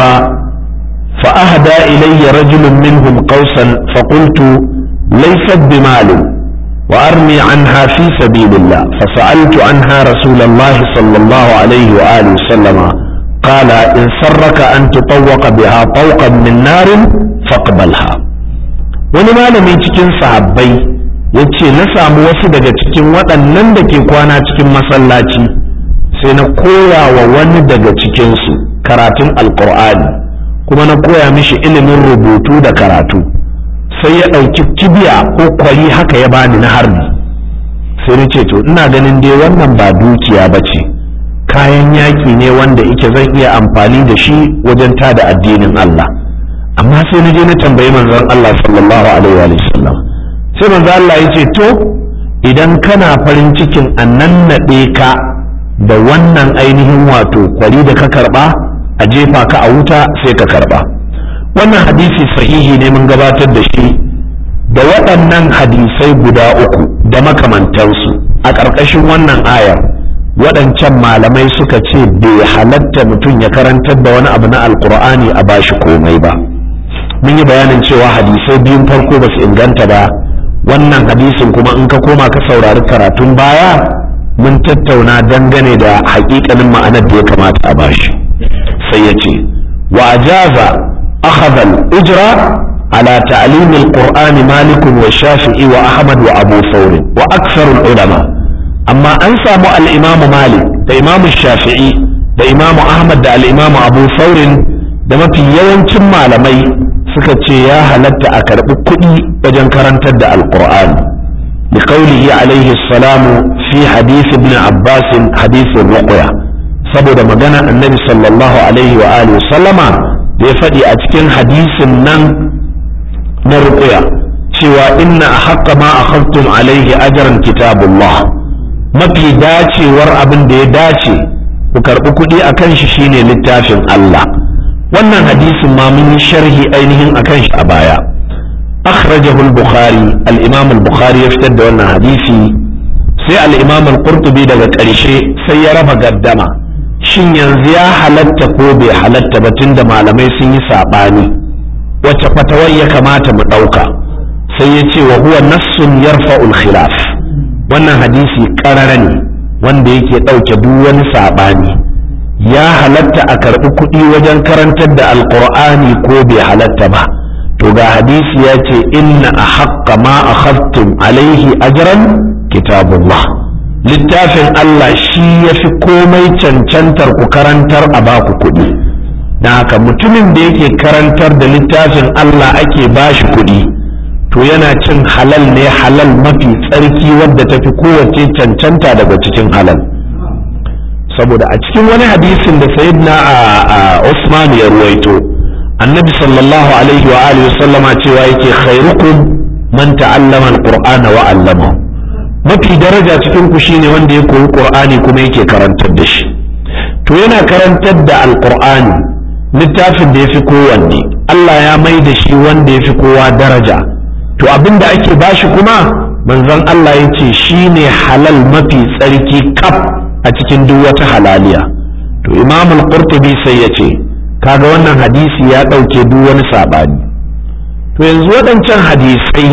Speaker 1: فأهدى إلي رجل منهم قوسا فقلت ليست بمال وأرمي عنها في سبيل الله فسألت عنها رسول الله صلى الله عليه وآله وسلم قال إن سرك أن تطوق بها طوقا من نار فاقبلها ولما لم يتكن صحابي yace na samu wasu daga cikin waɗannan da ke kwana cikin masallaci sai na koya wa wani daga cikinsu karatun alkur'ani kuma na koya mishi ilimin rubutu da karatu sai ya ɗauki kibiya ko kwari haka ya bani na harbi sai na ce to ina ganin dai wannan ba dukiya ba ce kayan yaƙi ne wanda ike zan iya amfani da shi wajen tada addinin Allah amma sai na je na tambayi manzon Allah sallallahu alaihi wa sallam sai manzo Allah ya ce to idan kana farin cikin a nannaɗe ka da wannan ainihin wato kwari da ka karba a jefa ka a wuta sai ka karba wannan hadisi sahihi ne mun gabatar da shi da waɗannan hadisai guda uku da makamantansu a ƙarƙashin wannan ayar waɗancan malamai suka ce bai halatta mutum ya karantar da wani abu na alkur'ani a bashi komai ba mun yi bayanin cewa hadisai biyun farko ba su inganta ba wannan hadisin kuma in ka koma ka saurari karatun baya mun tattauna dangane da haƙiƙanin ma'anar da ya kamata a bashi sai ya ce wa ajaza akhadha al-ujra ala ta'lim al-qur'an malik wa shafi'i wa ahmad wa abu thawr wa akthar al-ulama amma an samu al-imam malik da imam shafi'i da imam ahmad da al-imam abu thawr da mafi yawancin malamai suka ce ya halatta a karɓi kuɗi wajen karantar da alƙur'ani لقوله عليه السلام في حديث ابن عباس حديث الرقية saboda magana annabi sallallahu alaihi wa alihi sallama da ya faɗi a cikin hadisin nan na ruqya cewa inna haqqa ma akhadtum alaihi ajran kitabullah mafi dacewar abin da ya dace ku karɓi kuɗi akan shi shine littafin Allah wannan hadisin ma mun yi sharhi ainihin akan shi a baya akhrajahu al-bukhari al-imam al-bukhari ya fitar da wannan hadisi sai al-imam al-qurtubi daga ƙarshe sai ya raba gaddama shin yanzu ya halatta ko bai halatta ba tunda malamai sun yi sabani wacce fatawar ya kamata mu ɗauka sai ya ce wa huwa nassun yarfa'ul khilaf wannan hadisi ƙarara ne wanda yake ɗauke duk wani sabani ya halatta a karɓi kuɗi wajen karantar da alƙur'ani ko bai halatta ba to ga hadisi ya ce inna a haƙƙa ma a haftun alaihi ajran kitabullah littafin Allah shi ya fi komai cancantar ku karantar a baku kuɗi na haka mutumin da yake karantar da littafin Allah ake bashi kuɗi to yana cin halal ne halal mafi tsarki wadda ta fi kowace cancanta daga cikin halal saboda a cikin wani hadisin da sayyidina a Usman ya ruwaito annabi sallallahu alaihi wa alihi sallama cewa yake khairukum man ta'allama alqur'ana wa 'allama mafi daraja cikin ku shine wanda ya koyi qur'ani kuma yake karantar da shi to yana karantar da alqur'ani littafin da yafi kowanne Allah ya mai da shi wanda yafi kowa daraja to abinda ake bashi kuma manzon Allah ya ce shine halal mafi tsarki kaf a cikin duk wata halaliya to imam al-qurtubi sai ya ce kaga wannan hadisi ya ɗauke duk wani saɓani to yanzu waɗancan hadisai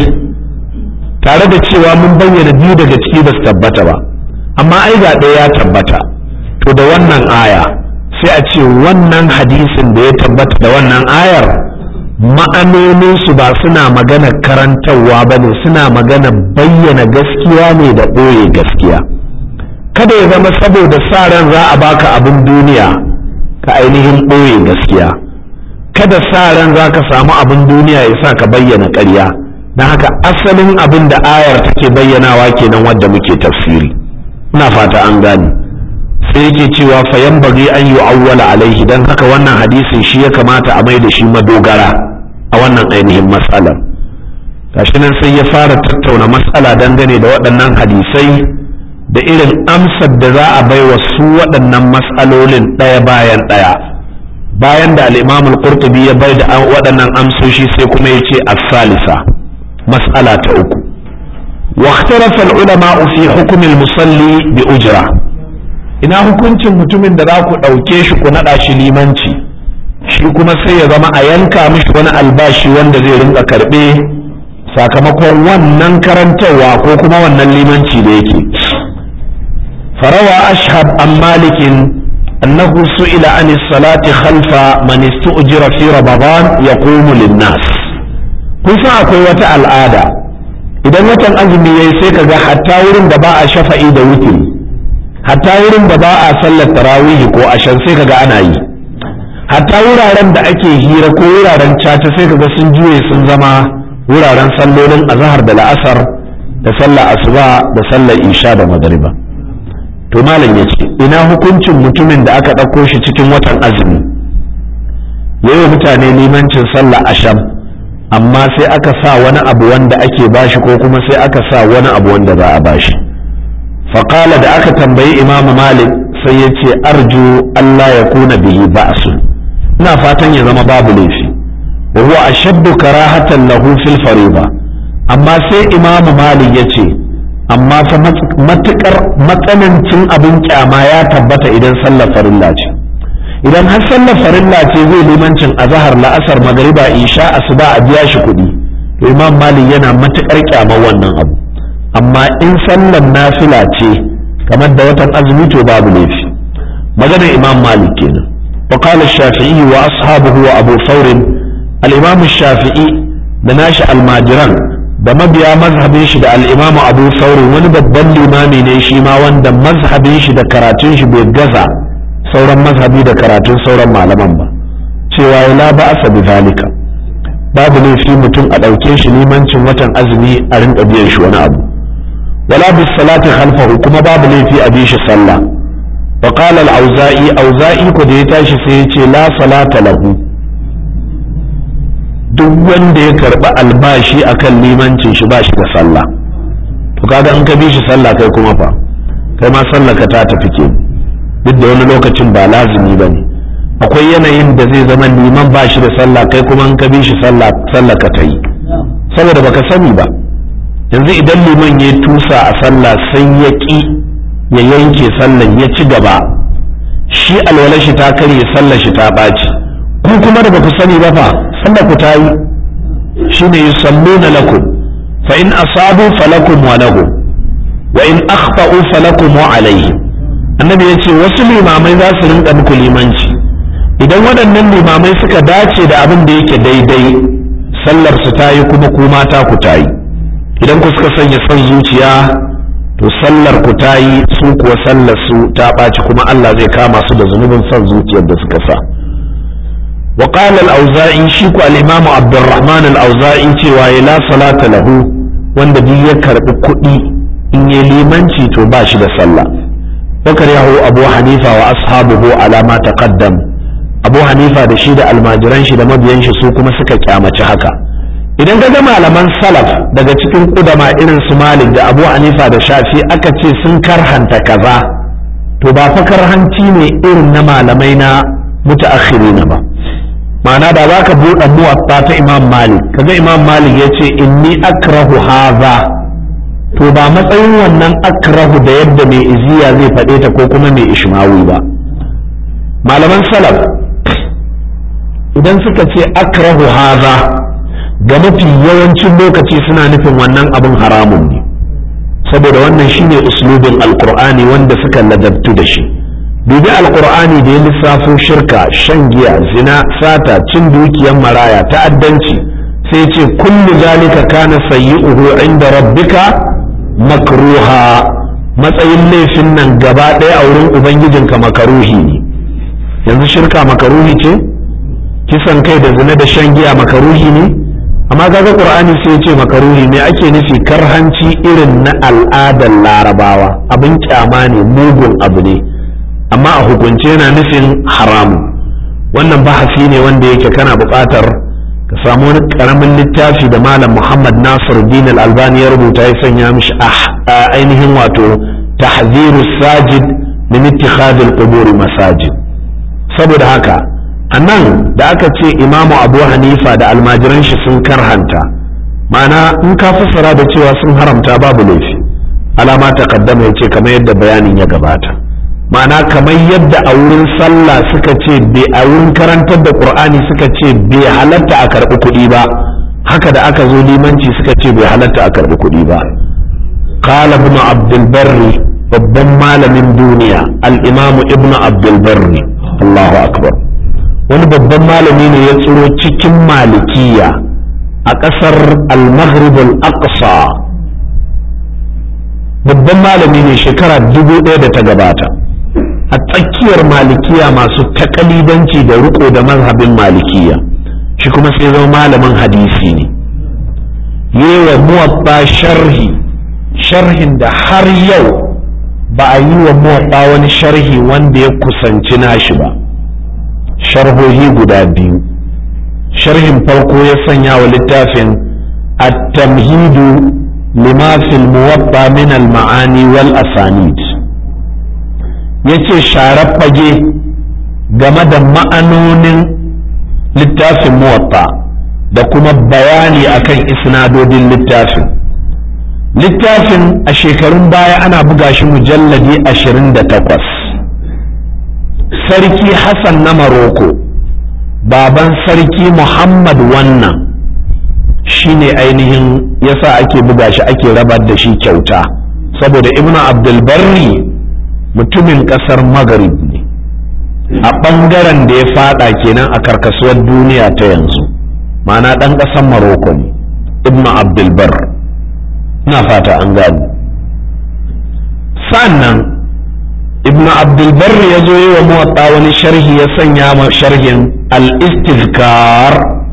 Speaker 1: tare da cewa mun bayyana biyu daga ciki ba su tabbata ba amma ai ga ɗaya ya tabbata to da wannan aya sai a ce wannan hadisin da ya tabbata da wannan ayar ma'anoninsu ba suna magana karantarwa ba ne suna magana bayyana gaskiya ne da ɓoye gaskiya kada ya zama saboda sa ran za a baka abin duniya ka ainihin ɓoye gaskiya kada sa ran za ka samu abin duniya ya sa ka bayyana ƙarya don haka asalin abin da ayar take bayyanawa kenan wadda muke tafsiri ina fata an gane sai yake cewa fayan bari an yi awwala alaihi don haka wannan hadisin shi ya kamata a mai da shi madogara a wannan ainihin matsalar gashi nan sai ya fara tattauna matsala dangane da waɗannan hadisai da irin amsar da za a bai wa su waɗannan matsalolin ɗaya bayan ɗaya bayan da al'imam al-qurtubi ya bai da waɗannan amsoshi sai kuma ya ce as-salisa mas'ala ta uku wa ikhtarafa al-ulama fi hukm al-musalli bi ujra ina hukuncin mutumin da za ku ɗauke shi ku naɗa shi limanci shi kuma sai ya zama a yanka mishi wani albashi wanda zai rinka karɓe sakamakon wannan karantarwa ko kuma wannan limanci da yake فروى أشهب عن مالك أنه سئل عن الصلاة خلف من استؤجر في رمضان يقوم للناس kusa akwai wata al'ada idan watan azumi yayi sai ka ga hatta wurin da ba a shafa'i da wutiri hatta wurin da ba a sallar tarawihi ko ashan sai ka ga ana yi hatta wuraren da ake hira ko wuraren caca sai ka ga sun juye sun zama wuraren sallolin azahar da la'asar da sallar asuba da sallar isha da magariba to malam ya ce ina hukuncin mutumin da aka ɗauko shi cikin watan azumi yayi mutane limancin sallah asham amma sai aka sa wani abu wanda ake bashi ko kuma sai aka sa wani abu wanda za a bashi faƙala da aka tambayi imamu malik sai ya ce arju allah ya kuna bihi ba'su ina fatan ya zama babu laifi wa huwa ashaddu karahatan lahu fil fariba amma sai imamu malik ya ce amma fa matukar matsanancin abin kyama ya tabbata idan sallar farilla ce idan har sallar farilla ce zai limancin azahar la'asar magariba isha asuba a biya shi kuɗi to imam malik yana matukar kyamar wannan abu amma in sallar nafila ce kamar da watan azumi to babu laifi maganar imam malik kenan wa qala shafi'i wa ashabuhu wa abu thawr al-imam shafi'i da nashi almajiran da mabiya mazhabin shi da al-imam abu thawr wani babban limami ne shi ma wanda mazhabin shi da karatun shi bai gaza sauran mazhabi da karatun sauran malaman ba cewa ya la ba'asa bi zalika babu laifi mutum a ɗauke shi limancin watan azumi a rinka biyan shi wani abu wala bis salati khalfahu kuma babu laifi a bi shi sallah wa qala al auza'i auza'i ko da ya tashi sai ya ce la salata lahu duk wanda ya karba albashi akan limancin shi ba shi da sallah to kaga in ka bi shi sallah kai kuma fa kai ma sallah ka ta tafi ke duk da wani lokacin ba lazimi ba ne akwai yanayin da zai zama liman ba shi da sallah kai kuma in ka bi shi sallah sallah ka ta yi saboda baka sani ba yanzu idan liman ya tusa a sallah sai ya ƙi ya yanke sallan ya ci gaba shi alwala shi ta karye sallar shi ta ɓaci ku kuma da baku sani ba fa sallar ku ta yi shine yusalluna lakum fa in asabu falakum wa lahum wa in akhta'u falakum wa alaihim annabi ya ce wasu limamai za su rinka muku limanci idan waɗannan limamai suka dace da abin da yake daidai sallar su ta yi kuma ku mata ku ta yi idan ku suka sanya son zuciya to sallar ku ta yi su kuwa sallar su ta ɓaci kuma Allah zai kama su da zunubin son zuciyar da suka sa wa qala al-auza'i shi ku al-imamu abdurrahman al-auza'i cewa la salata lahu wanda duk ya karbi kuɗi in yi limanci to ba shi da sallah وكرهه أبو حنيفة وأصحابه على ما تقدم أبو حنيفة da shi da almajiran shi da mabiyan shi su kuma suka kyamaci haka idan ka ga malaman salaf daga cikin kudama irin su Malik da Abu Hanifa da Shafi aka ce sun karhanta kaza to ba fa karhanci ne irin na malamai na mutaakhirina ba ma'ana da za ka buɗe muwatta ta Imam Malik kaga Imam Malik ya ce inni akrahu hadha to ba matsayin wannan akrahu da yadda mai iziya zai faɗe ta ko kuma mai ishmawi ba malaman salaf idan suka ce akrahu haza ga mafi yawancin lokaci suna nufin wannan abin haramun ne saboda wannan shine uslubin alkur'ani wanda suka ladabtu da shi dubi alkur'ani da ya lissafo shirka shan giya zina sata cin dukiyar maraya ta'addanci sai ce kullu zalika kana sayyi'uhu inda rabbika makruha matsayin laifin nan gaba ɗaya a wurin ubangijinka makaruhi ne yanzu shirka makaruhi ce kisan kai da zina da shan giya makaruhi ne amma kaga qur'ani sai ya ce makaruhi ne ake nufi karhanci irin na al'adar larabawa abin kyama ne mugun abu ne amma a hukunce yana nufin haramu wannan bahasi ne wanda yake kana buƙatar ka samu wani karamin littafi da malam muhammad nasir din albani ya rubuta ya sanya mishi a ainihin wato tahziru sajid min ittikhadh al masajid saboda haka anan da aka ce imamu abu hanifa da almajiran shi sun karhanta ma'ana in ka fassara da cewa sun haramta babu laifi alama taqaddama yace kamar yadda bayanin ya gabata ma'ana kamar yadda a wurin sallah suka ce a wurin karantar da qur'ani suka ce bai halatta a karɓi kuɗi ba haka da aka zo limanci suka ce bai halatta a karɓi kuɗi ba qala ibn abdul barri babban malamin duniya al-imamu ibn abdul barri Allahu akbar wani babban malami ne ya tsiro cikin malikiya a ƙasar al-maghrib al-aqsa babban malami ne shekara dubu ɗaya da ta gabata a tsakiyar malikiya masu takalidanci da riko da mazhabin malikiya shi kuma sai zama malamin hadisi ne yewa muwatta sharhi sharhin da har yau ba a yi wa muwatta wani sharhi wanda ya kusanci nashi ba sharhohi guda biyu sharhin farko ya sanya wa littafin at-tamhidu lima fil muwatta min al-ma'ani wal asanid yace sharar fage game da ma'anonin littafin muwatta da kuma bayani akan isnadodin littafin littafin a shekarun baya ana buga shi mujalladi 28 sarki hassan na maroko baban sarki muhammad wannan shine ainihin yasa ake buga shi ake rabar da shi kyauta saboda ibnu abdulbarri mutumin kasar maghrib ne a ɓangaren da ya fada kenan a karkasuwar duniya ta yanzu ma'ana ɗan ƙasar maroko ne ibnu abdulbar na fata an gani sannan ibnu abdulbar ya zo yi wa muwatta wani sharhi ya sanya ma sharhin al-istizkar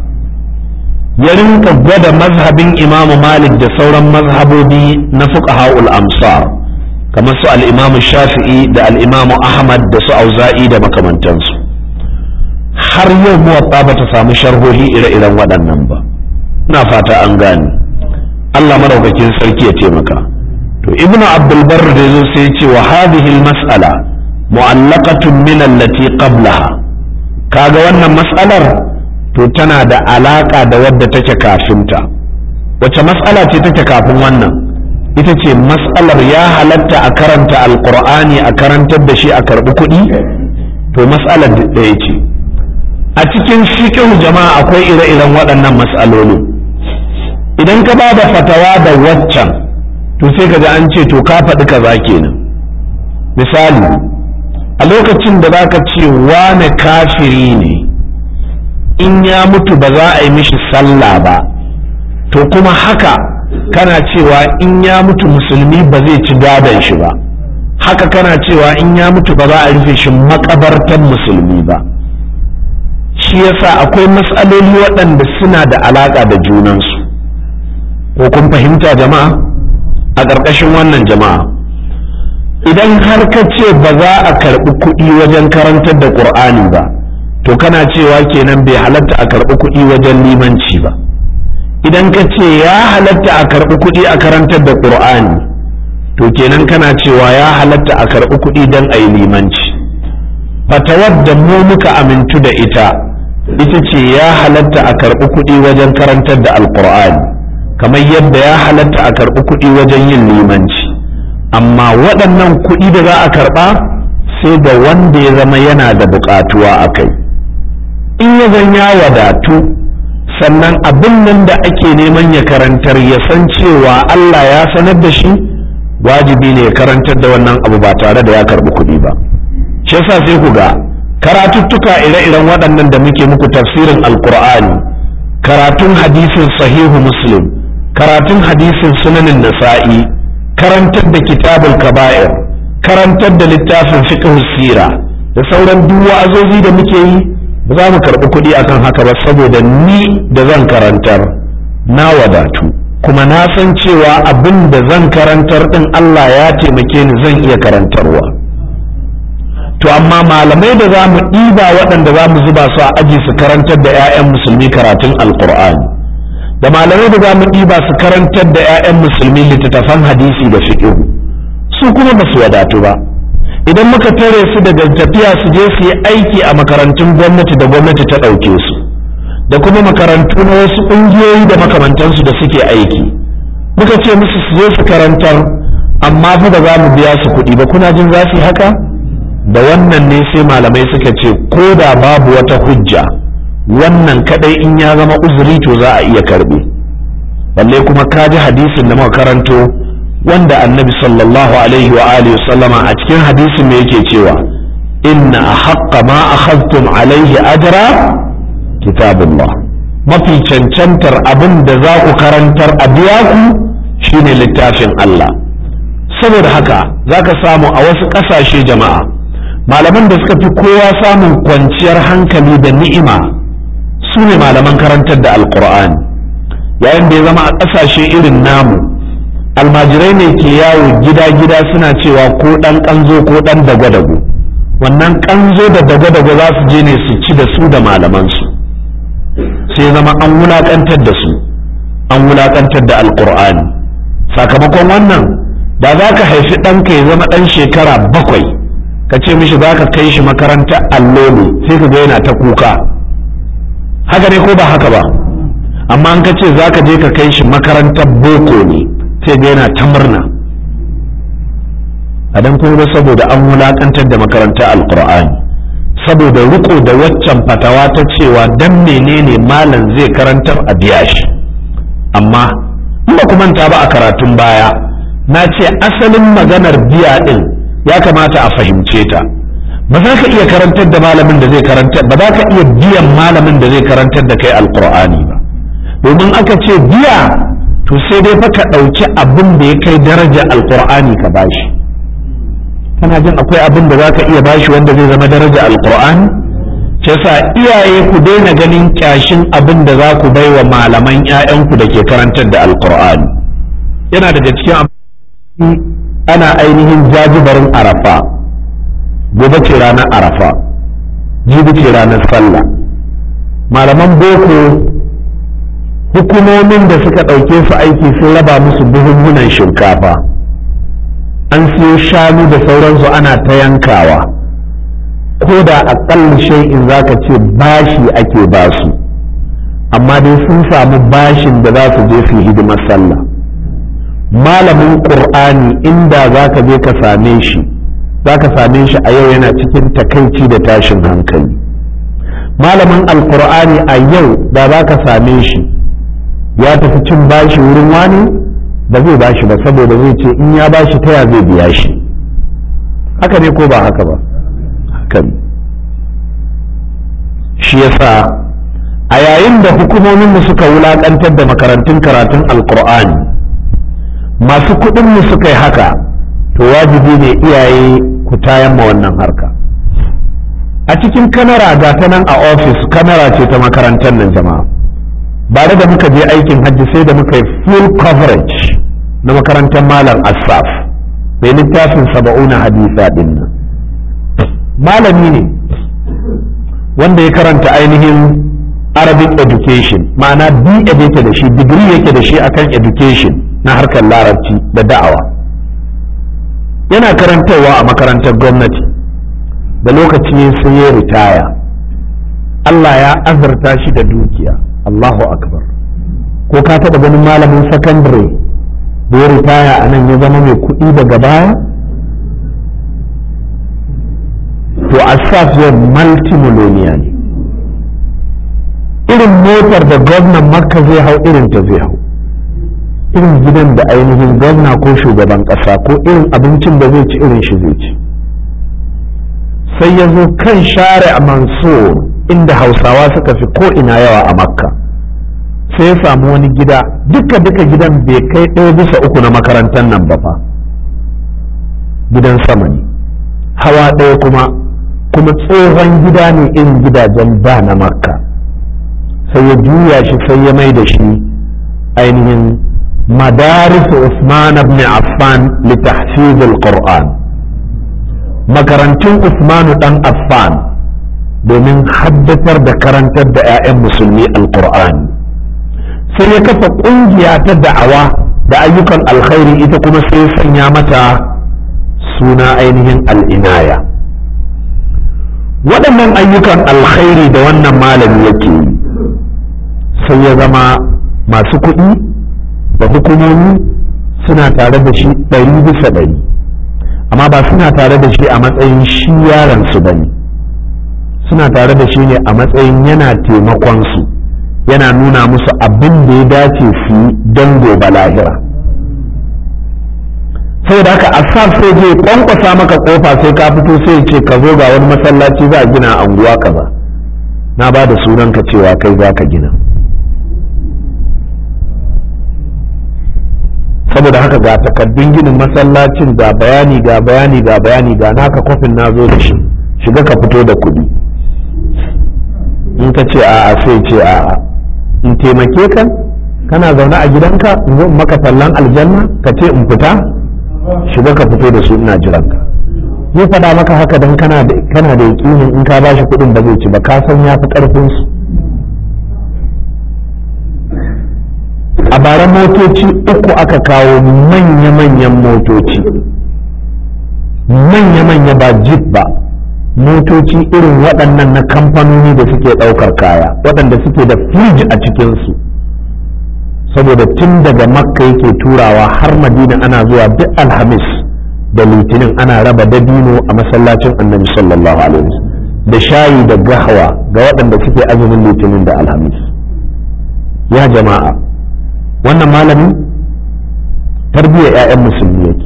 Speaker 1: ya rinka gwada mazhabin imamu malik da sauran mazhabobi na fuqaha'ul amsar kamar su al-imamu shafi'i da al-imamu ahmad da su auza'i da makamantansu har yau muwatta ba ta samu sharhohi ire-iren waɗannan ba ina fata an gane Allah madaukakin sarki ya taimaka to ibnu abdul barr da yazo sai ya ce wa hadhihi al-mas'ala mu'allaqatun min allati qablaha kaga wannan mas'alar to tana da alaka da wadda take kafinta wace mas'ala ce take kafin wannan ita ce mas'alar ya halatta a karanta alqur'ani a karantar da shi a karbi kuɗi to mas'alar ɗaya ce a cikin fiqh jama'a akwai ire-iren waɗannan mas'alolin idan ka ba da fatawa da waccan to sai ka an ce to ka faɗi kaza kenan misali a lokacin da za ka ce wane kafiri ne in ya mutu ba za a yi mishi sallah ba to kuma haka kana cewa in ya mutu musulmi ba zai ci gadon shi ba haka kana cewa in ya mutu ba za a rufe shi makabartan musulmi ba shi yasa akwai matsaloli waɗanda suna da alaƙa da junansu ko kun fahimta jama'a a ƙarƙashin wannan jama'a idan har ka ce ba za a karɓi kuɗi wajen karantar da ƙur'ani ba to kana cewa kenan bai halatta a karɓi kuɗi wajen limanci ba idan ka ce ya halatta a karɓi kuɗi a karantar da ƙur'ani to kenan kana cewa ya halatta a karɓi kuɗi don a yi limanci fatawar da mu muka amintu da ita ita ce ya halatta a karɓi kuɗi wajen karantar da alƙur'ani kamar yadda ya halatta a karɓi kuɗi wajen yin limanci amma waɗannan kuɗi da za a karɓa sai da wanda ya zama yana da buƙatuwa a kai in ya zan ya wadatu sannan abin nan da ake neman ya karantar ya san cewa Allah ya sanar da shi wajibi ne ya karantar da wannan abu ba tare da ya karɓi kuɗi ba shi yasa sai ku ga karatuttuka ire-iren waɗannan da muke muku tafsirin alkur'ani karatun hadisin sahihu muslim karatun hadisin sunanin nasa'i karantar da kitabul kaba'ir karantar da littafin fiqh sira da sauran duk wa'azozi da muke yi ba za mu karɓi kuɗi akan haka ba saboda ni da zan karantar na wadatu kuma na san cewa abin da zan karantar ɗin Allah ya taimake ni zan iya karantarwa to amma malamai da za mu ɗiba waɗanda za mu zuba su a aji su karantar da 'ya'yan musulmi karatun alkur'ani da malamai da za mu ɗiba su karantar da 'ya'yan musulmi littattafan hadisi da fiƙihu su kuma ba su wadatu ba idan muka tare su daga tafiya su je su yi aiki a makarantun gwamnati da gwamnati ta ɗauke su da kuma makarantu na wasu ƙungiyoyi da makamantansu da suke aiki muka ce musu su je su karantar amma fa ba za mu biya su kuɗi ba kuna jin za su yi haka da wannan ne sai malamai suka ce ko da babu wata hujja wannan kadai in ya zama uzuri to za a iya karbe balle kuma ka ji hadisin da muka karanto wanda annabi sallallahu alaihi wa alihi sallama a cikin hadisin me yake cewa inna ahaqqa ma akhadtum alaihi ajra kitabullah mafi cancantar abin da za ku karantar a biya ku shine littafin Allah saboda haka zaka samu a wasu ƙasashe jama'a malaman da suka fi kowa samun kwanciyar hankali da ni'ima su ne malaman karantar da alkur'ani yayin da ya zama a ƙasashe irin namu almajirai ne ke yawo gida-gida suna cewa ko ɗan ƙanzo ko ɗan dago-dago wannan ƙanzo da dago-dago za su je ne su ci da su da malamansu su sai zama an wulakantar da su an wulakantar da alkur'ani sakamakon wannan da za ka haifi ɗanka ya zama ɗan shekara bakwai ka ce mishi za ka kai shi makarantar allo ne sai ka ga yana ta kuka haka ne ko ba haka ba amma an ka ce za ka je ka kai shi makarantar boko ne sai ga yana ta murna a dan kuma saboda an wulakantar da makarantar alkur'ani saboda riko da waccan fatawa ta cewa dan menene malam zai karantar a biya shi amma in ba manta ba a karatun baya na ce asalin maganar biya din ya kamata a fahimce ta ba za ka iya karantar da malamin da zai karantar ba za ka iya biyan malamin da zai karantar da kai alkur'ani ba domin aka ce biya to sai dai fa ka ɗauki abin da ya kai daraja alkur'ani ka bashi kana jin akwai abin da za ka iya bashi wanda zai zama daraja alkur'ani ce sa iyaye ku daina ganin kyashin abin da za ku bai wa malaman 'ya'yanku da ke karantar da alkur'ani yana daga cikin ana ainihin jajibarin arafa gobe ce ranar arafa jibi ce ranar sallah malaman boko hukumomin da suka ɗauke su aiki sun raba musu buhunhunan shinkafa an siyo shanu da sauransu ana ta yankawa ko da aƙalla shay'in za ka ce bashi ake basu amma dai sun samu bashin da za su je su hidimar sallah malamin ƙur'ani inda za ka je ka same shi za ka same shi a yau yana cikin takaici da tashin hankali malamin alƙur'ani a yau da za ka same shi ya tafi cin bashi wurin wani ba zai bashi ba saboda zai ce in ya bashi ta ya zai biya shi haka ne ko ba haka ba haka ne shi yasa a yayin da hukumominmu suka wulaƙantar da makarantun karatun alƙur'ani masu kuɗinmu suka yi haka to wajibi ne iyaye ku tayan ma wannan harka a cikin kamera ga ta nan a ofis kamera ce ta makarantar nan jama'a bare da muka je aikin hajji sai da muka yi full coverage na makarantar malam asaf mai littafin saba'una hadisa din nan malami ne wanda ya karanta ainihin arabic education ma'ana b yake da shi digiri yake da shi akan education na harkar larabci da da'awa yana karantarwa a makarantar gwamnati da lokaci sai ya ritaya Allah ya azurta shi da dukiya Allahu akbar ko ka taɓa ganin malamin sakandare da ya ritaya a nan ya zama mai kuɗi daga baya to asaf yau multimillionaire ne irin motar da gwamnan makka zai hau irin ta zai hau irin gidan da ainihin gwamna ko shugaban ƙasa ko irin abincin da zai ci irin shi zai ci sai ya zo kan share a mansur inda hausawa suka fi ko ina yawa a makka sai ya samu wani gida duka duka gidan bai kai ɗaya bisa uku na makarantar nan ba fa gidan sama ne hawa ɗaya kuma kuma tsohon gida ne irin gidajen ba na makka sai ya juya shi sai ya mai da shi ainihin مدارس عثمان بن عفان لتحفيظ القرآن makarantun Usmanu dan Affan domin haddatar da karantar da 'ya'yan musulmi alkur'ani sai ya kafa ƙungiya ta da'awa da ayyukan alkhairi ita kuma sai sanya mata suna ainihin al'inaya waɗannan ayyukan alkhairi da wannan malami yake yi sai ya zama masu kuɗi da hukumomi suna tare da shi ɗari bisa ɗari amma ba suna tare da shi a matsayin shi yaron su bane suna tare da shi ne a matsayin yana taimakon su yana nuna musu abin da ya dace su yi don gobe lahira saboda haka asaf sai je kwankwasa maka kofa sai ka fito sai ce ka zo ga wani masallaci za a gina a anguwa kaza na ba da sunanka cewa kai za ka gina saboda haka ga takaddun ginin masallacin ga bayani ga bayani ga bayani ga naka kofin na zo da shi shiga ka fito da kuɗi in ka ce a'a sai ce a'a in taimake ka kana zaune a gidanka in zo maka tallan aljanna ka ce in fita shiga ka fito da su ina jiran ka zai faɗa maka haka dan kana da kana da yakinin in ka bashi kuɗin ba zai ci ba ka san ya fi ƙarfin su bara motoci uku aka kawo manya-manyan motoci manya-manya ba jeep ba motoci irin waɗannan na kamfanoni da suke ɗaukar kaya waɗanda suke da firij a cikinsu saboda tun daga makka yake turawa har madina ana zuwa duk alhamis da litinin ana raba dabino a masallacin annabi sallallahu alaihi wasallam da shayi da gahawa ga waɗanda suke azumin litinin da alhamis ya jama'a wannan malami tarbiyyar 'ya'yan musulmi yake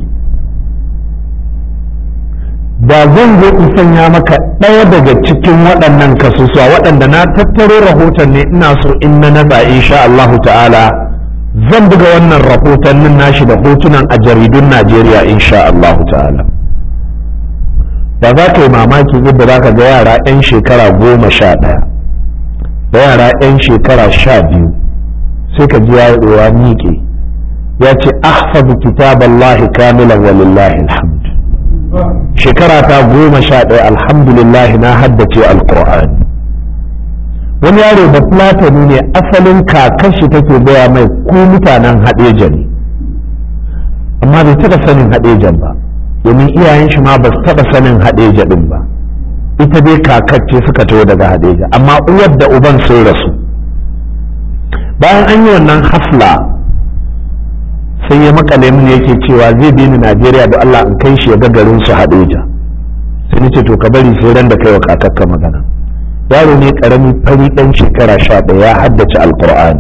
Speaker 1: da zan zo in sanya maka ɗaya daga cikin waɗannan kasusuwa waɗanda na tattaro rahoton ne ina so in na naza insha Allah ta'ala zan buga wannan rahotannin nashi da hotunan a jaridun Najeriya insha Allah ta'ala da za ka yi mamaki yadda za ka ga yara 'yan shekara goma sha ɗaya da yara 'yan shekara sha biyu sai ka ji ya miƙe ya ce ahfazu kitaballahi kamilan walillahi alhamd shekara ta goma sha ɗaya alhamdulillah na haddace alkur'ani wani yaro da platani ne asalin kakashi take gaya mai ku mutanen haɗeja ne amma bai taɓa sanin haɗejan ba domin iyayen shi ma ba su taɓa sanin haɗeja ɗin ba ita dai kakacce suka taho daga haɗeja amma uwar da uban sun rasu bayan an yi wannan hafla sai ya makale mini yake cewa zai bi ni Najeriya da Allah in kai shi ya ga garin su Hadeja sai nace to ka bari sai ran da kai wa kakakka magana yaro ne karami fari dan shekara sha ɗaya ya haddace alqur'ani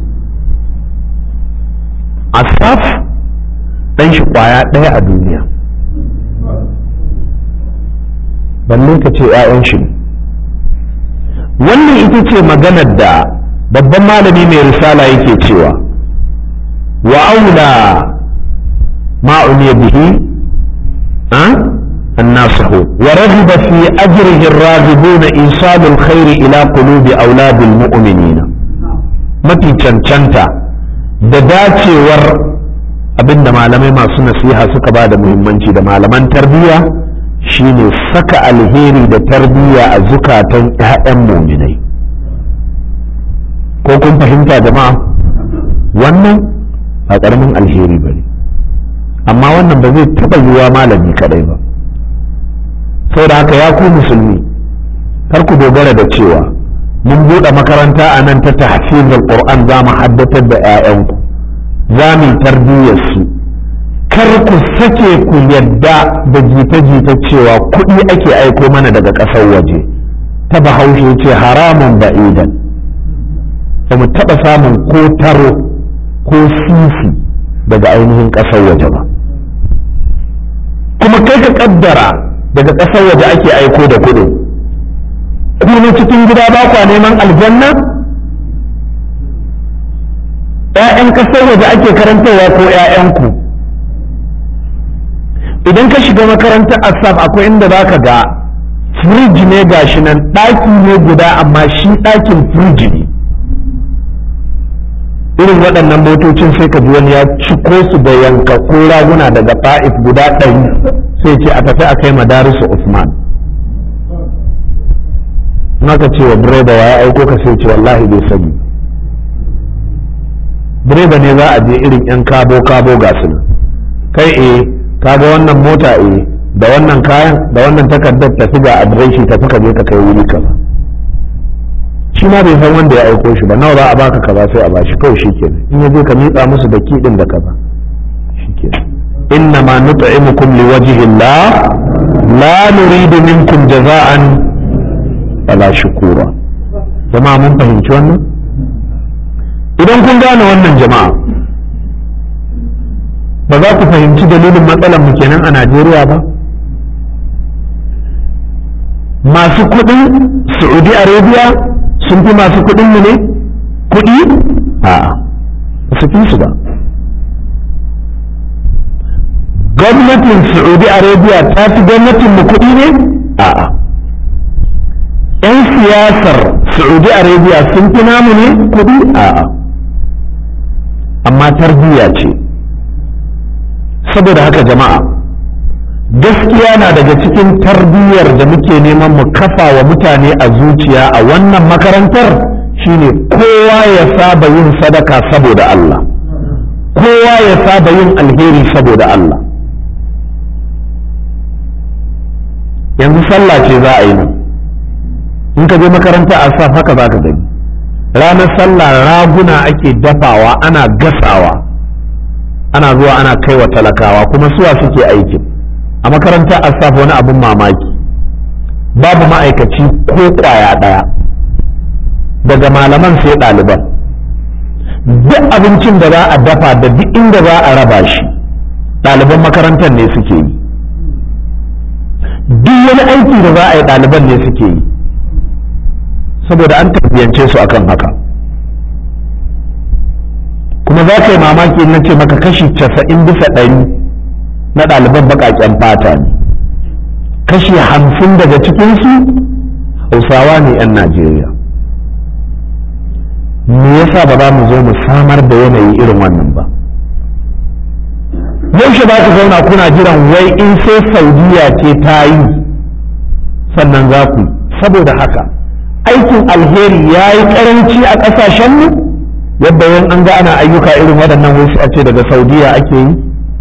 Speaker 1: asaf dan shi kwaya ɗaya a duniya balle ka ce 'ya'yan shi wannan ita ce maganar da babban malami mai risala yake cewa وأولى ما عني به أه؟ الناصح ورغب في أجره الراغبون إيصال الخير إلى قلوب أولاد المؤمنين mafi cancanta da dacewar abinda malamai masu nasiha suka ba da muhimmanci da malaman tarbiyya shine saka alheri da tarbiyya a zukatan 'ya'yan muminai ko kun fahimta jama'a wannan ba ƙaramin alheri ba ne amma wannan ba zai taɓa yiwa malami kaɗai ba da haka ya ku musulmi kar ku dogara da cewa mun buɗe makaranta a nan ta tahfizul qur'an za mu haddatar da 'ya'yanku za mu tarbiyyar su kar ku sake ku yadda da jita-jita cewa kuɗi ake aiko mana daga ƙasar waje ta bahaushe ce haramun ba'idan ba mu taɓa samun ko taro ko sisi daga ainihin ƙasar waje ba kuma kai ka kaddara daga ƙasar waje ake aiko da kuɗi kuma cikin gida ba kwa neman aljanna ‘ya'yan ƙasar waje ake karantarwa ko ‘ya'yanku idan ka shiga makarantar asaf akwai inda za ka ga firiji ne gashi nan ɗaki ne guda amma shi ɗakin firiji ne irin waɗannan motocin sai ka ji wani ya ciko su da yanka ko raguna daga ta'if guda ɗari sai ce a tafi a kai madarisu Usman naka ce wa direba ya aiko ka sai ce wallahi bai sani direba ne za a je irin yan kabo kabo ga su kai eh kaga wannan mota eh da wannan kayan da wannan takardar tafi ga adireshi tafi ka je ka kai wuri kaza shi ma bai san wanda ya aiko shi ba nawa za a baka kaza sai a bashi kawai shi kenan in ya je ka miƙa musu da kiɗin da kaza shi kenan inna ma nut'imukum liwajhi Allah la nuridu minkum jaza'an wala shukura jama'a mun fahimci wannan idan kun gane wannan jama'a ba za ku fahimci dalilin matsalar mu kenan a Najeriya ba masu kuɗin Saudi Arabia sun fi masu kuɗin mu ne kuɗi a su fi su ba gwamnatin saudi arabia ta fi gwamnatin mu kuɗi ne a'a yan siyasar saudi arabia sun fi namu ne kuɗi a'a amma tarbiyya ce saboda haka jama'a gaskiya na daga cikin tarbiyyar da muke neman mu kafa wa mutane a zuciya a wannan makarantar shine kowa ya saba yin sadaka saboda Allah kowa ya saba yin alheri saboda Allah yanzu sallah ce za a yi nan in ka je makaranta a sa haka za ka gani ranar sallah raguna ake dafawa ana gasawa ana zuwa ana kai wa talakawa kuma suwa suke aikin a makaranta a sa wani abin mamaki babu ma'aikaci ko kwaya ɗaya daga malaman sai ɗaliban duk abincin da za a dafa da duk inda za a raba shi ɗaliban makarantar ne suke yi duk wani aiki da za a yi ɗaliban ne suke yi saboda an tarbiyance su akan haka kuma za ka yi mamaki na ce maka kashi casa'in bisa ɗari na ɗaliban baƙaƙen fata ne kashi hamsin daga cikinsu hausawa ne 'yan najeriya me yasa ba za mu zo mu samar da yanayi irin wannan ba yaushe ba ku zauna kuna jiran wai in sai saudiya ce ta yi sannan za ku saboda haka aikin alheri ya yi karanci a ƙasashenmu yadda yin an ga ana ayyuka irin waɗannan wasu a ce daga saudiya ake yi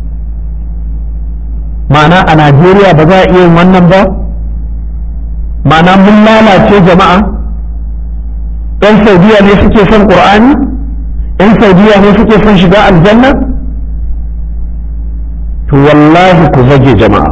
Speaker 1: ma'ana a najeriya ba za a iya yin wannan ba ma'ana mun lalace jama'a 'yan saudiya ne suke son ƙur'ani 'yan saudiya ne suke son shiga aljanna to wallahi ku zage jama'a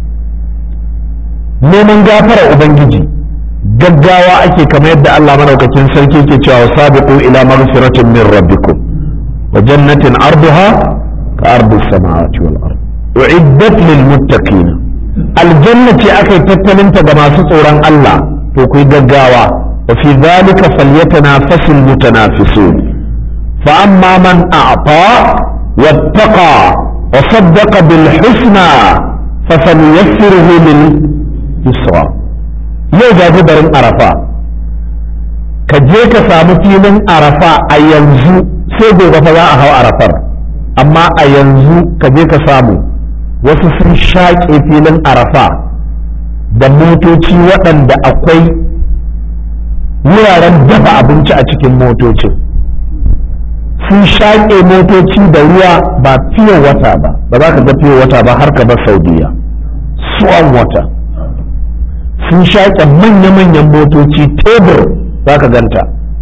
Speaker 1: neman gafara ubangiji gaggawa ake kamar yadda Allah madaukakin sarki ke cewa sabiqu ila maghfiratin min rabbikum wa jannatin arduha ka ardi samawati wal ard uiddat lil muttaqin aljanna ce akai tattalinta ga masu tsoron Allah to ku gaggawa wa fi dhalika falyatanafasul mutanafisun fa amma man a'ta wattaqa وصدق بالحسنى فسنيسره لليسرى yau ga barin arafa ka je ka samu filin arafa a yanzu sai gobe fa za a hau arafar amma a yanzu ka je ka samu wasu sun shaƙe filin arafa da motoci waɗanda akwai wuraren dafa abinci a cikin motocin sun shaƙe motoci da ruwa ba fiye wata ba ba za ka ga fiye wata ba har ka bar saudiya suwan wata sun shaƙe manya-manyan motoci tebur za ka ganta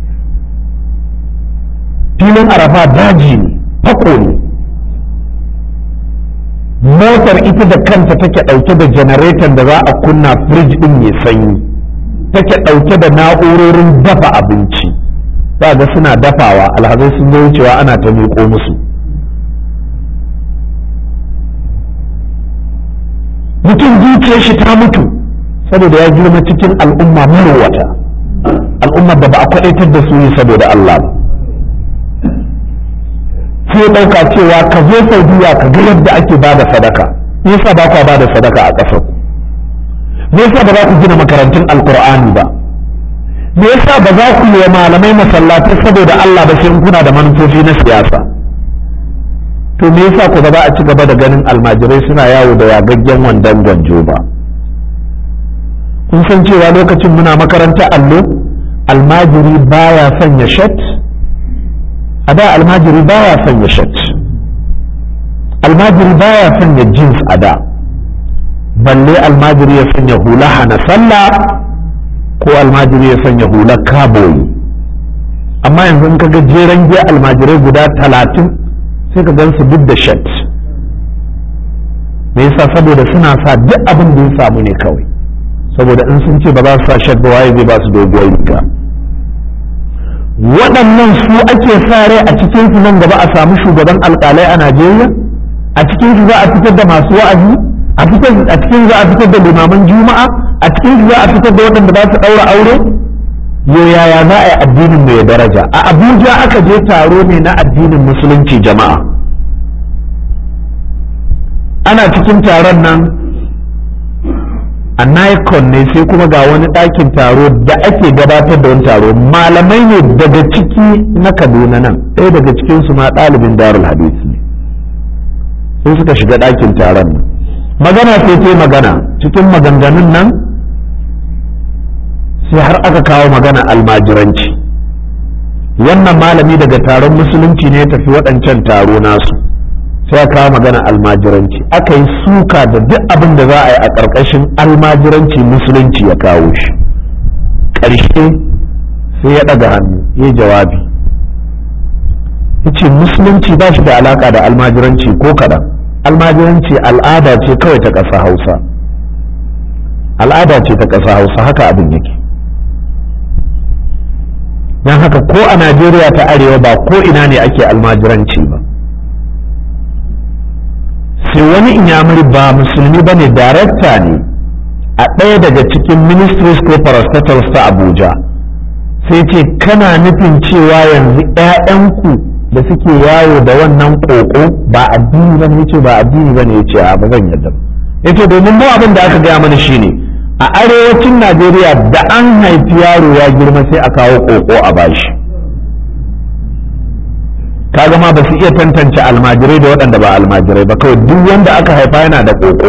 Speaker 1: filin arafa daji ne fako ne motar ita da kanta take ɗauke da janareton da za a kunna firij ɗin mai sanyi take ɗauke da na'urorin dafa abinci za ga suna dafawa alhazai sun zo wucewa ana ta miƙo musu mutum zuciyar shi ta mutu saboda ya girma cikin al'umma marowata al'ummar da ba a kwadaitar da su yi saboda Allah ba sai ɗauka cewa ka zo saudiya ka ga yadda ake ba da sadaka me yasa ba ku ba da sadaka a ƙasar me yasa ba za ku gina makarantun alkur'ani ba me yasa ba za ku yi wa malamai masallatai saboda Allah ba sai kuna da manufofi na siyasa to me yasa ku ba za a ci gaba da ganin almajirai suna yawo da yagaggen wandon gwanjo ba kun san cewa lokacin muna makaranta allo almajiri baya sanya shat a da almajiri baya sanya shat almajiri baya sanya jeans a da balle almajiri ya sanya hula hana sallah ko almajiri ya sanya hular kaboyi amma yanzu in kaga jeren giya almajirai guda talatin sai ka gan su duk da shat me yasa saboda suna sa duk abin da ya samu ne kawai saboda in sun ce ba za su sa shat ba waye zai ba su doguwar riga waɗannan su ake sa rai a cikin su nan gaba a samu shugaban alƙalai a Najeriya a cikin su za a fitar da masu wa'azi a cikin za a fitar da limaman juma'a a cikin za a fitar da waɗanda za su ɗaura aure yo yaya za a yi addinin mai daraja a abuja aka je taro ne na addinin musulunci jama'a ana cikin taron nan a nikon ne sai kuma ga wani ɗakin taro da ake gabatar da wani taro malamai ne daga ciki na kaduna nan ɗaya daga cikinsu ma ɗalibin darul hadith ne sai suka shiga ɗakin taron nan magana sai ta magana cikin maganganun nan sai har aka kawo magana almajiranci wannan malami daga taron musulunci ne ya tafi waɗancan taro nasu sai ya kawo magana almajiranci aka yi suka da duk abin da za a yi a ƙarƙashin almajiranci musulunci ya kawo shi ƙarshe sai ya ɗaga hannu ya jawabi ya ce musulunci ba shi da alaƙa da almajiranci ko kaɗan almajiranci al'ada ce kawai ta ƙasa hausa al'ada ce ta ƙasa hausa haka abin yake don haka ko a najeriya ta arewa ba ko ina ne ake almajiranci ba sai wani inyamuri ba musulmi ba ne darakta ne a ɗaya daga cikin ministries ko parastatals ta abuja sai ce kana nufin cewa yanzu 'ya'yanku da suke yawo da wannan ƙoƙo ba addini ba ne ce ba addini ba ne ya ce a ba zan yadda ya ce domin mu abin da aka gaya mana shine a arewacin najeriya da an haifi yaro ya girma sai a kawo ƙoƙo a bashi kaga ma ba su iya tantance almajirai da waɗanda ba almajirai ba kawai duk wanda aka haifa yana da ƙoƙo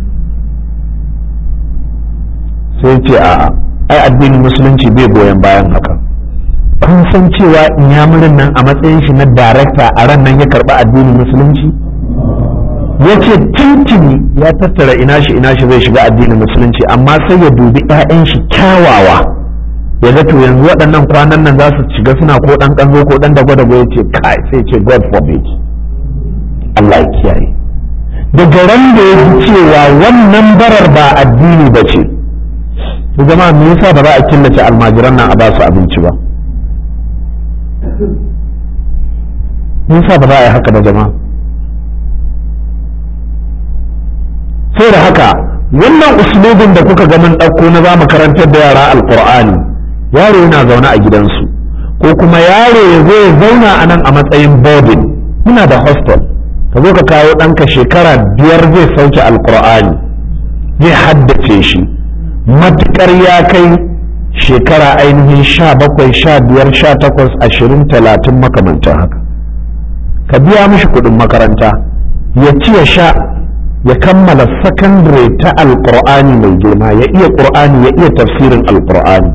Speaker 1: sai ce a ai addinin musulunci bai goyon bayan haka kun san cewa inyamurin nan a matsayin shi na darakta a ran nan ya karɓi addinin musulunci ya ce tuntuni ya tattara ina shi ina shi zai shiga addinin musulunci amma sai ya dubi 'ya'yan shi kyawawa ya ga to yanzu waɗannan kwanan nan za su shiga suna ko ɗan ƙanzo ko ɗan dago dago ya ce kai sai ce God forbid Allah ya kiyaye daga ran da ya ji cewa wannan barar ba addini ba ce to jama'a me yasa ba za a killace almajiran nan a ba su abinci ba me yasa ba za a yi haka ba jama'a sai da haka wannan uslubin da kuka ga mun ɗauko na za mu karantar da yara alƙur'ani yaro yana zaune a gidansu ko kuma yaro ya zo ya zauna a nan a matsayin boarding muna da hostel ka zo ka kawo ɗanka shekara biyar zai sauke alƙur'ani zai haddace shi matuƙar ya kai shekara ainihin sha bakwai sha biyar sha takwas ashirin talatin makamantan haka ka biya mishi kuɗin makaranta ya ci ya sha ya kammala sakandare ta alƙur'ani mai girma ya iya ƙur'ani ya iya tafsirin alƙur'ani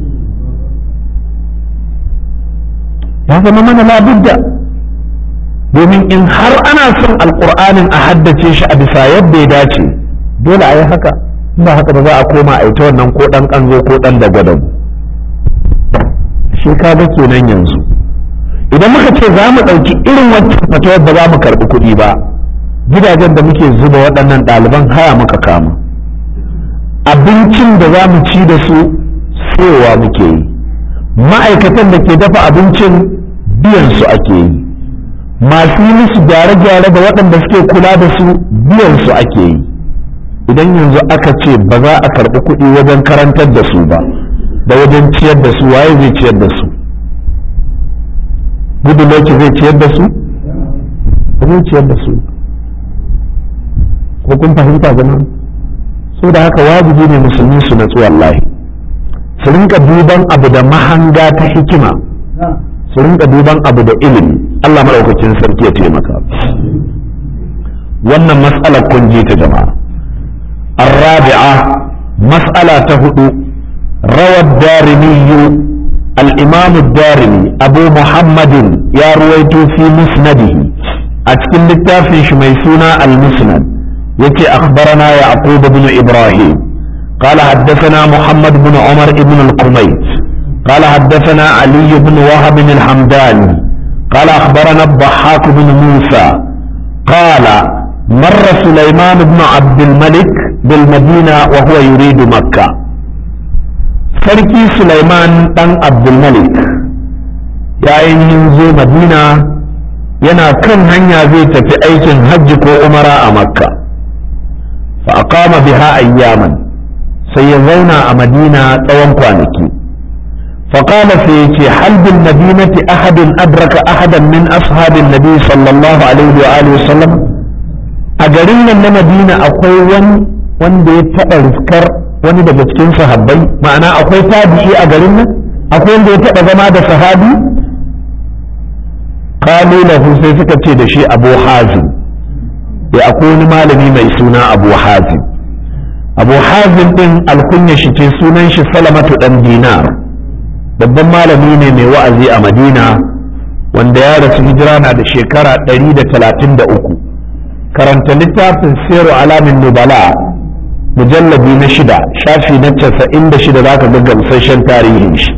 Speaker 1: ya zama mana labudda domin in har ana son alƙur'anin a haddace shi a bisa yadda ya dace dole a yi haka ba haka ba za a koma a ita wannan ko ɗan ƙanzo ko ɗan da gwadabu shi kaga kenan yanzu idan muka ce za mu ɗauki irin wancan fatawar ba za mu karɓi kuɗi ba gidajen da muke zuba waɗannan ɗaliban haya muka kama abincin da za mu ci da su sowa muke yi ma'aikatan da ke dafa abincin biyan su ake yi masu yi musu gyare-gyare da waɗanda suke kula da su biyan su ake yi idan yanzu aka ce ba za a karɓi kuɗi wajen karantar da su ba da wajen ciyar da su waye zai ciyar da su gudu zai ciyar da su ba zai ciyar da su ko kun fahimta zama so da haka wajibi ne musulmi su natsu wallahi su rinka duban abu da mahanga ta hikima su rinka duban abu da ilimi Allah maɗaukakin sarki ya taimaka wannan mas'alar kun ji ta jama'a الرابعة مسألة هدو روى الدارمي الإمام الدارمي أبو محمد يا رويت في مسنده أتكلم للتافي شميسونا المسند يتي أخبرنا يعقوب بن إبراهيم قال حدثنا محمد بن عمر بن القميت قال حدثنا علي بن وهب الحمداني قال أخبرنا الضحاك بن موسى قال مر سليمان بن عبد الملك بالمدينة وهو يريد مكة فركي سليمان بن عبد الملك يا ينزو مدينة ينا كان هنيا زي في أيكن حج كو أمراء مكة فأقام بها أياما سيزونا مدينة طوان كوانكي فقال فيتي هل بالمدينة أحد أدرك أحدا من أصحاب النبي صلى الله عليه وآله وسلم أجرين من مدينة أقوى wanda ya taɓa riskar wani daga cikin sahabbai ma'ana akwai tabi'i a garin nan akwai wanda ya taɓa zama da sahabi kalu lahu sai suka ce da shi abu hazim ya akwai wani malami mai suna abu hazim abu hazim din alkunya shi ce sunan shi salamatu dan dinar babban malami ne mai wa'azi a madina wanda ya rasu hijira na da shekara 133 karanta littafin siru alamin nubala mujallabi na shida shafi na casa'in da shida za ka ga gamsashen tarihin shi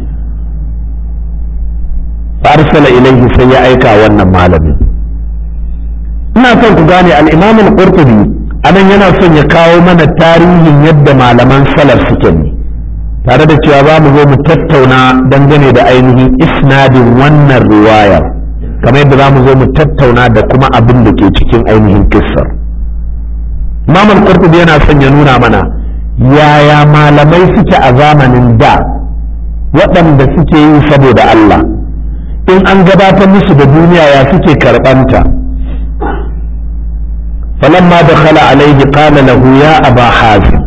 Speaker 1: arsala ilaihi sai ya aika wannan malamin ina son ku gane al-imam al-qurtubi anan yana son ya kawo mana tarihin yadda malaman salaf suke ne tare da cewa za mu zo mu tattauna dangane da ainihin isnadin wannan riwayar kamar yadda za mu zo mu tattauna da kuma abin da ke cikin ainihin kissar imam al-qurtubi yana son ya nuna mana yaya malamai suke a zamanin da waɗanda suke yi saboda Allah in an gabatar musu da duniya ya suke karɓanta falamma da khala alaihi qala lahu ya aba hazim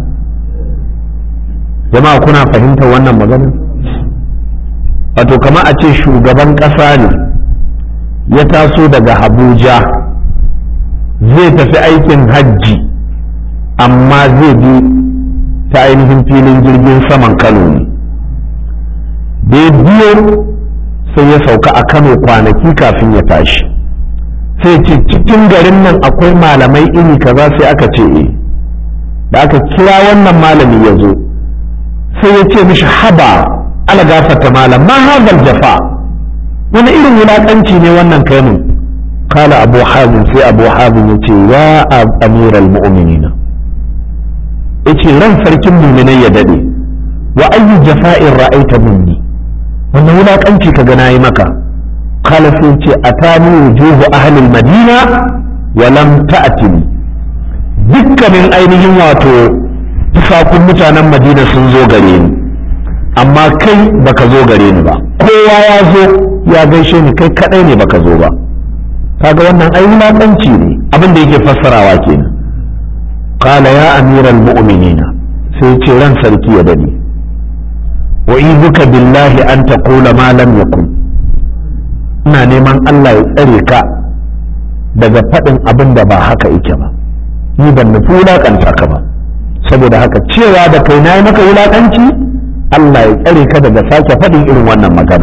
Speaker 1: jama'a kuna fahimtar wannan magana wato kama a ce shugaban ƙasa ne ya taso daga abuja zai tafi aikin hajji amma zai bi ta ainihin filin jirgin saman kano ne da ya biyo sai ya sauka a kano kwanaki kafin ya tashi sai ce cikin garin nan akwai malamai iri kaza sai aka ce e da aka kira wannan malami ya zo sai ya ce mishi haba ala gafata malam ma hazal jafa wani irin wulaƙanci ne wannan kai mun kala abu hazin sai abu hazin ya ce ya amiral mu'minina ya ce ran sarkin muminai ya dade wa ayyu jafa'in ra'aita minni wannan wulaƙanci ka gana yi maka kala sai ce a tani wujuhu ahlil madina wa lam ta'tini dukkanin ainihin wato tufafin mutanen madina sun zo gare ni amma kai baka zo gare ni ba kowa ya zo ya gaishe ni kai kadai ne baka zo ba kaga wannan ai wulaƙanci ne abin da yake fassarawa kenan qala ya amiral mu'minina sai ce ran sarki ya dade wa'izuka billahi an taqula ma lam yakun ina neman Allah ya tsare ka daga faɗin abin da ba haka yake ba ni ban nufi wulaƙanta ka ba saboda haka cewa da kai na yi maka wulaƙanci Allah ya tsare ka daga sake faɗin irin wannan magana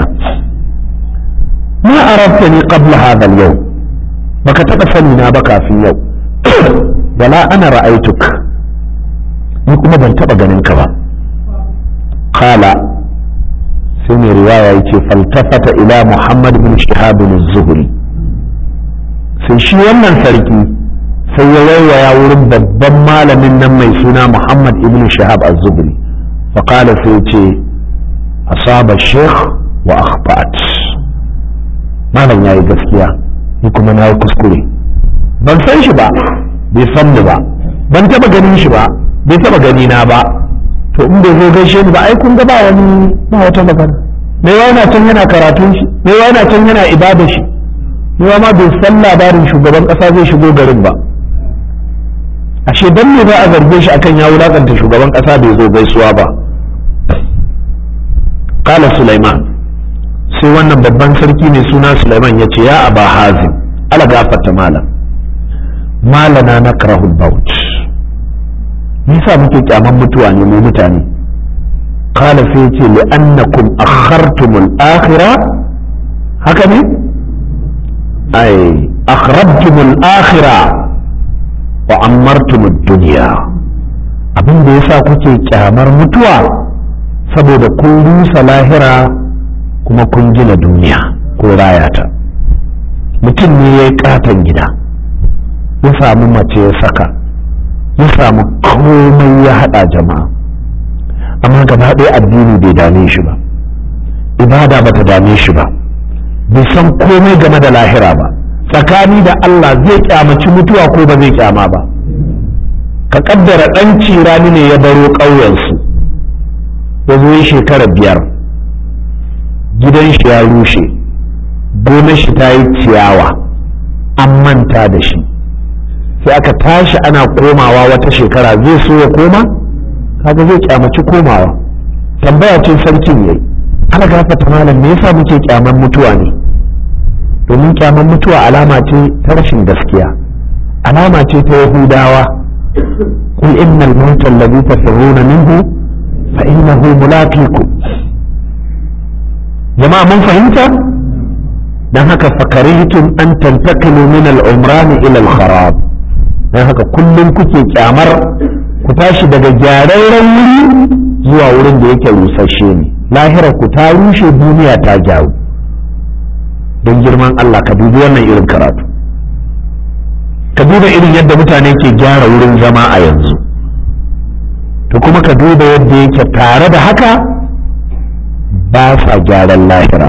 Speaker 1: ma arabta ni qabla hadha al-yawm baka taɓa sani na ba kafin yau wala ana ra'aituk ni kuma ban taɓa ganin ka ba qala sai mai riwaya ya ce faltafata ila muhammad bin shihab zuhri sai shi wannan sarki sai ya waiwaya wurin babban malamin nan mai suna muhammad ibn shihab az-zuhri faqala sai ce asaba sheikh wa akhbat malam yayi gaskiya ni kuma na yi kuskure ban san shi ba bai san ni ba ban taba ganin shi ba bai taba gani na ba to in bai zo gaishe ni ba ai kun ga ba wani ba wata magana me yana can yana karatun shi me yana can yana ibada shi me ma bai san labarin shugaban kasa zai shigo garin ba ashe dan me ba a zarge shi akan ya wulakanta shugaban kasa bai zo gaisuwa ba qala sulaiman sai wannan babban sarki mai suna sulaiman ya ce ya aba hazim ala gafarta malam malana nakrahul baut nisa muke kyaman mutuwa ne mu mutane kala sai ce li'annakum akhartumul akhira haka ne ai akhrabtumul akhira wa ammartumud dunya abin da yasa kuke kyamar mutuwa saboda kun rusa lahira kuma kun gina duniya ko rayata mutum ne ya yi katon gida ya samu mace ya saka ya samu komai ya haɗa jama'a amma gaba ɗaya addini bai dame shi ba ibada bata dame shi ba bai san komai game da lahira ba tsakani da Allah zai kyamaci mutuwa ko ba zai kyama ba ka kaddara ɗan cirani ne ya baro ƙauyensu ya zo shekara biyar gidan shi ya rushe gonar shi ta yi ciyawa an manta da shi sai aka tashi ana komawa wata shekara zai so ya koma kaga zai kyamaci komawa tambaya ce sarkin yayi ana gafata malam me yasa muke kyaman mutuwa ne domin kyaman mutuwa alama ce ta rashin gaskiya alama ce ta yahudawa qul innal mauta alladhi tafirruna minhu fa innahu mulaqikum jama'a mun fahimta dan haka fakarihtum an tantaqilu min al-umran ila al-kharab don haka kullum kuke kyamar ku tashi daga gyararren wuri zuwa wurin da yake rusasshe ne lahirar ku ta rushe duniya ta gyaru don girman Allah ka dubi wannan irin karatu ka duba irin yadda mutane ke gyara wurin zama a yanzu to kuma ka duba yadda yake tare da haka ba sa gyaran lahira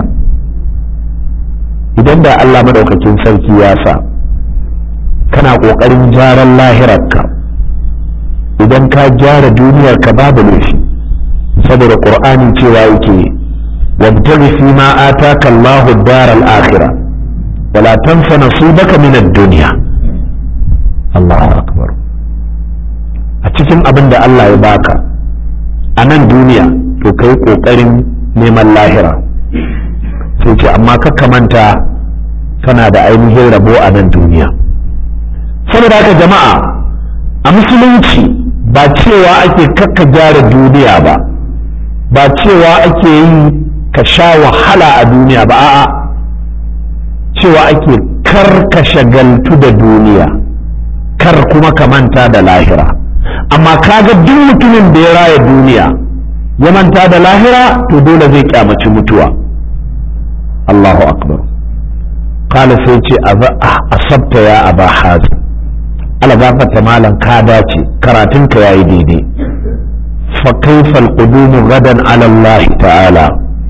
Speaker 1: idan da Allah madaukakin sarki ya sa kana ƙoƙarin gyaran lahirarka idan ka gyara duniyarka babu laifi saboda ƙur'ani cewa yake wabtaghi fi ma ataka Allahu ad-dar al-akhirah wala tansa nasibaka min ad-dunya Allahu akbar a cikin abin da Allah ya baka a nan duniya to kai ƙoƙarin neman lahira sai ce amma ka manta kana da ainihin rabo a nan duniya saboda haka jama'a a musulunci ba cewa ake kakka gyara duniya ba ba cewa ake yi ka sha wahala a duniya ba a'a cewa ake kar ka shagaltu da duniya kar kuma ka manta da lahira amma kaga duk mutumin da ya raya duniya ya manta da lahira to dole zai kyamaci mutuwa Allahu akbar kala sai ce asabta ya aba hazin ala gafarta malam ka dace karatunka yayi daidai fa kaifa alqudum gadan ala Allah ta'ala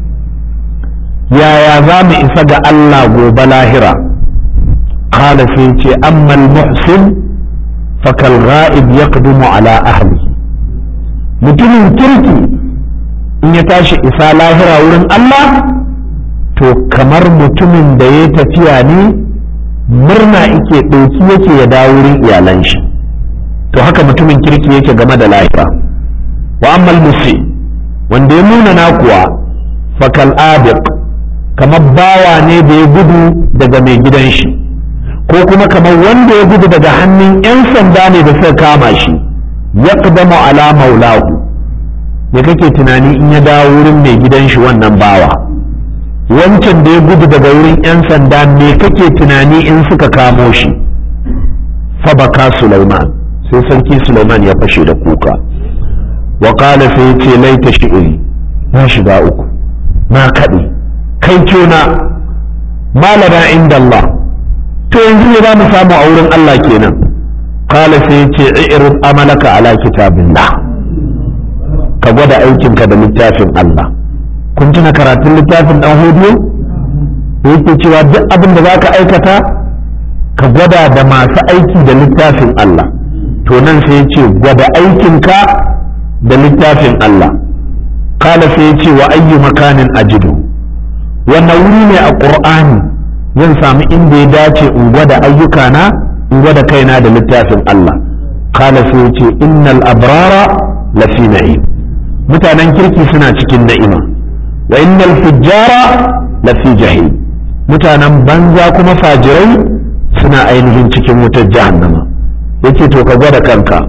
Speaker 1: yaya za mu isa ga Allah gobe lahira kala sai ce amma almuhsin fa kal ghaib yaqdumu ala ahli mutumin kirki in ya tashi isa lahira wurin Allah to kamar mutumin da ya tafiya ne murna ike ɗauki yake ya dawo wurin iyalan shi to haka mutumin kirki yake game da lahira wa ammal musi wanda ya nuna na kuwa fakal abiq kamar bawa ne da ya gudu daga mai gidan shi ko kuma kamar wanda ya gudu daga hannun 'yan sanda ne da suka kama shi ya ala maulahu me kake tunani in ya dawo wurin mai gidan shi wannan bawa wancan da ya gudu daga wurin 'yan sanda me kake tunani in suka kamo shi fabaka Sulaiman sai sarki Sulaiman ya fashe da kuka wa qala sai ce laita shi'iri na shiga uku na kaɗe kai kyona malana inda Allah to yanzu ne za mu samu a wurin Allah kenan qala sai ce i'rid amalaka ala kitabillah ka gwada aikinka da littafin Allah kun tuna karatun littafin dan hudu da yake cewa duk abin da zaka aikata ka gwada da masu aiki da littafin Allah to nan sai ce gwada aikinka da littafin Allah kala sai ce wa ayyu makanin ajidu wannan wuri ne a qur'ani zan samu inda ya dace in gwada ayyukana in gwada kaina da littafin Allah kala sai ce innal abrara lafi na'im mutanen kirki suna cikin na'ima wa innal fujjara lafi jahim mutanen banza kuma fajirai suna ainihin cikin wutar jahannama yake to ka gwada kanka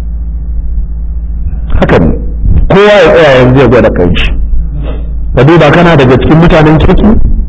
Speaker 1: haka ne kowa ya tsaya yanzu ya gwada kanshi ka duba kana daga cikin mutanen kirki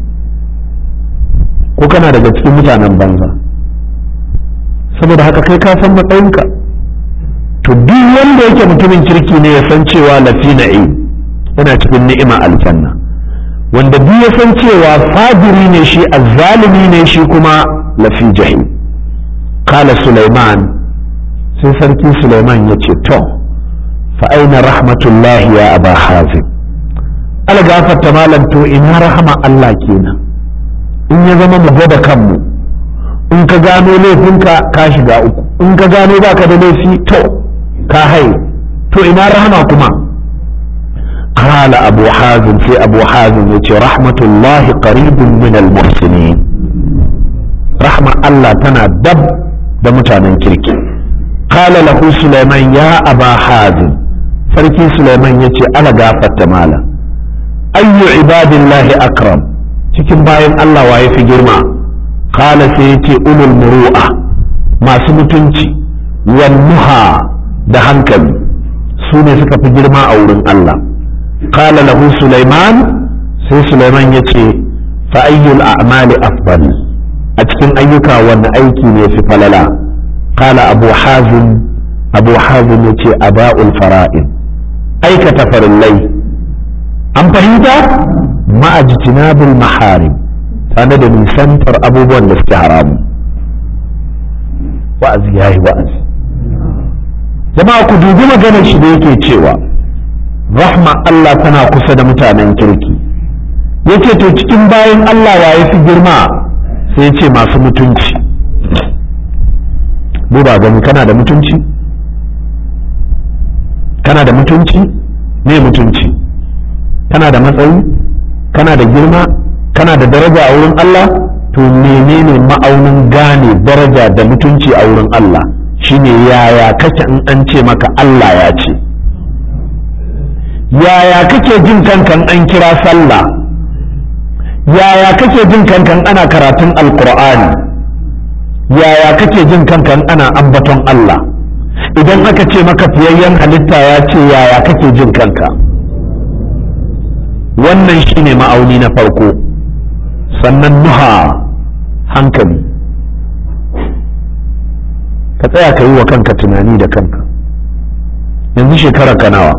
Speaker 1: ko kana daga cikin mutanen banza saboda haka kai ka san matsayinka to duk wanda yake mutumin kirki ne ya san cewa lafi na'im yana cikin ni'ima aljanna wanda duk ya san cewa fadiri ne shi azzalimi ne shi kuma lafi jahim kala Sulaiman sai sarki Sulaiman ya ce to fa aina rahmatullahi ya aba hazim algafarta malam to ina rahama Allah kenan in ya zama mu gwada kanmu in ka gano laifinka ka shiga uku in ka gano baka da laifi to ka hai to ina rahama kuma قال أبو حازم في أبو حازم يتي رحمة الله قريب من المحسنين رحمة الله تنا دب دمتانا كركي قال له سليمان يا أبا حازم فركي سليمان يتي أنا قافت مالا أي عباد الله أكرم cikin bayan Allah waye fi girma kala sai ya ce ulul muru'a masu mutunci wan nuha da hankali su ne suka fi girma a wurin Allah قال له سليمان سي سليمان يتي فأي الأعمال أفضل أتكن أيك وأن أيكي في فللا qala abu hazim abu hazim yace aba'ul fara'id aikata farillai an fahimta ma'ajtinabul maharim tare da nisantar abubuwan da suke haramu wa'azi yayi wa'azi jama'a ku dubi maganar shi da yake cewa rahma Allah tana kusa da mutanen kirki yake to cikin bayan Allah wa ya fi girma sai ce masu mutunci duba gani kana da mutunci kana da mutunci me mutunci kana da matsayi kana da girma kana da daraja a wurin Allah to menene ma'aunin gane daraja da mutunci a wurin Allah shine yaya kake in an ce maka Allah ya ce yaya kake jin kankan an kira sallah yaya kake jin kankan ana karatun alkur'ani yaya kake jin kankan ana ambaton Allah idan aka ce maka fiyayyen halitta ya ce yaya kake jin kanka wannan shine ma'auni na farko sannan nuha hankali ka tsaya ka yi wa kanka tunani da kanka yanzu shekarar ka nawa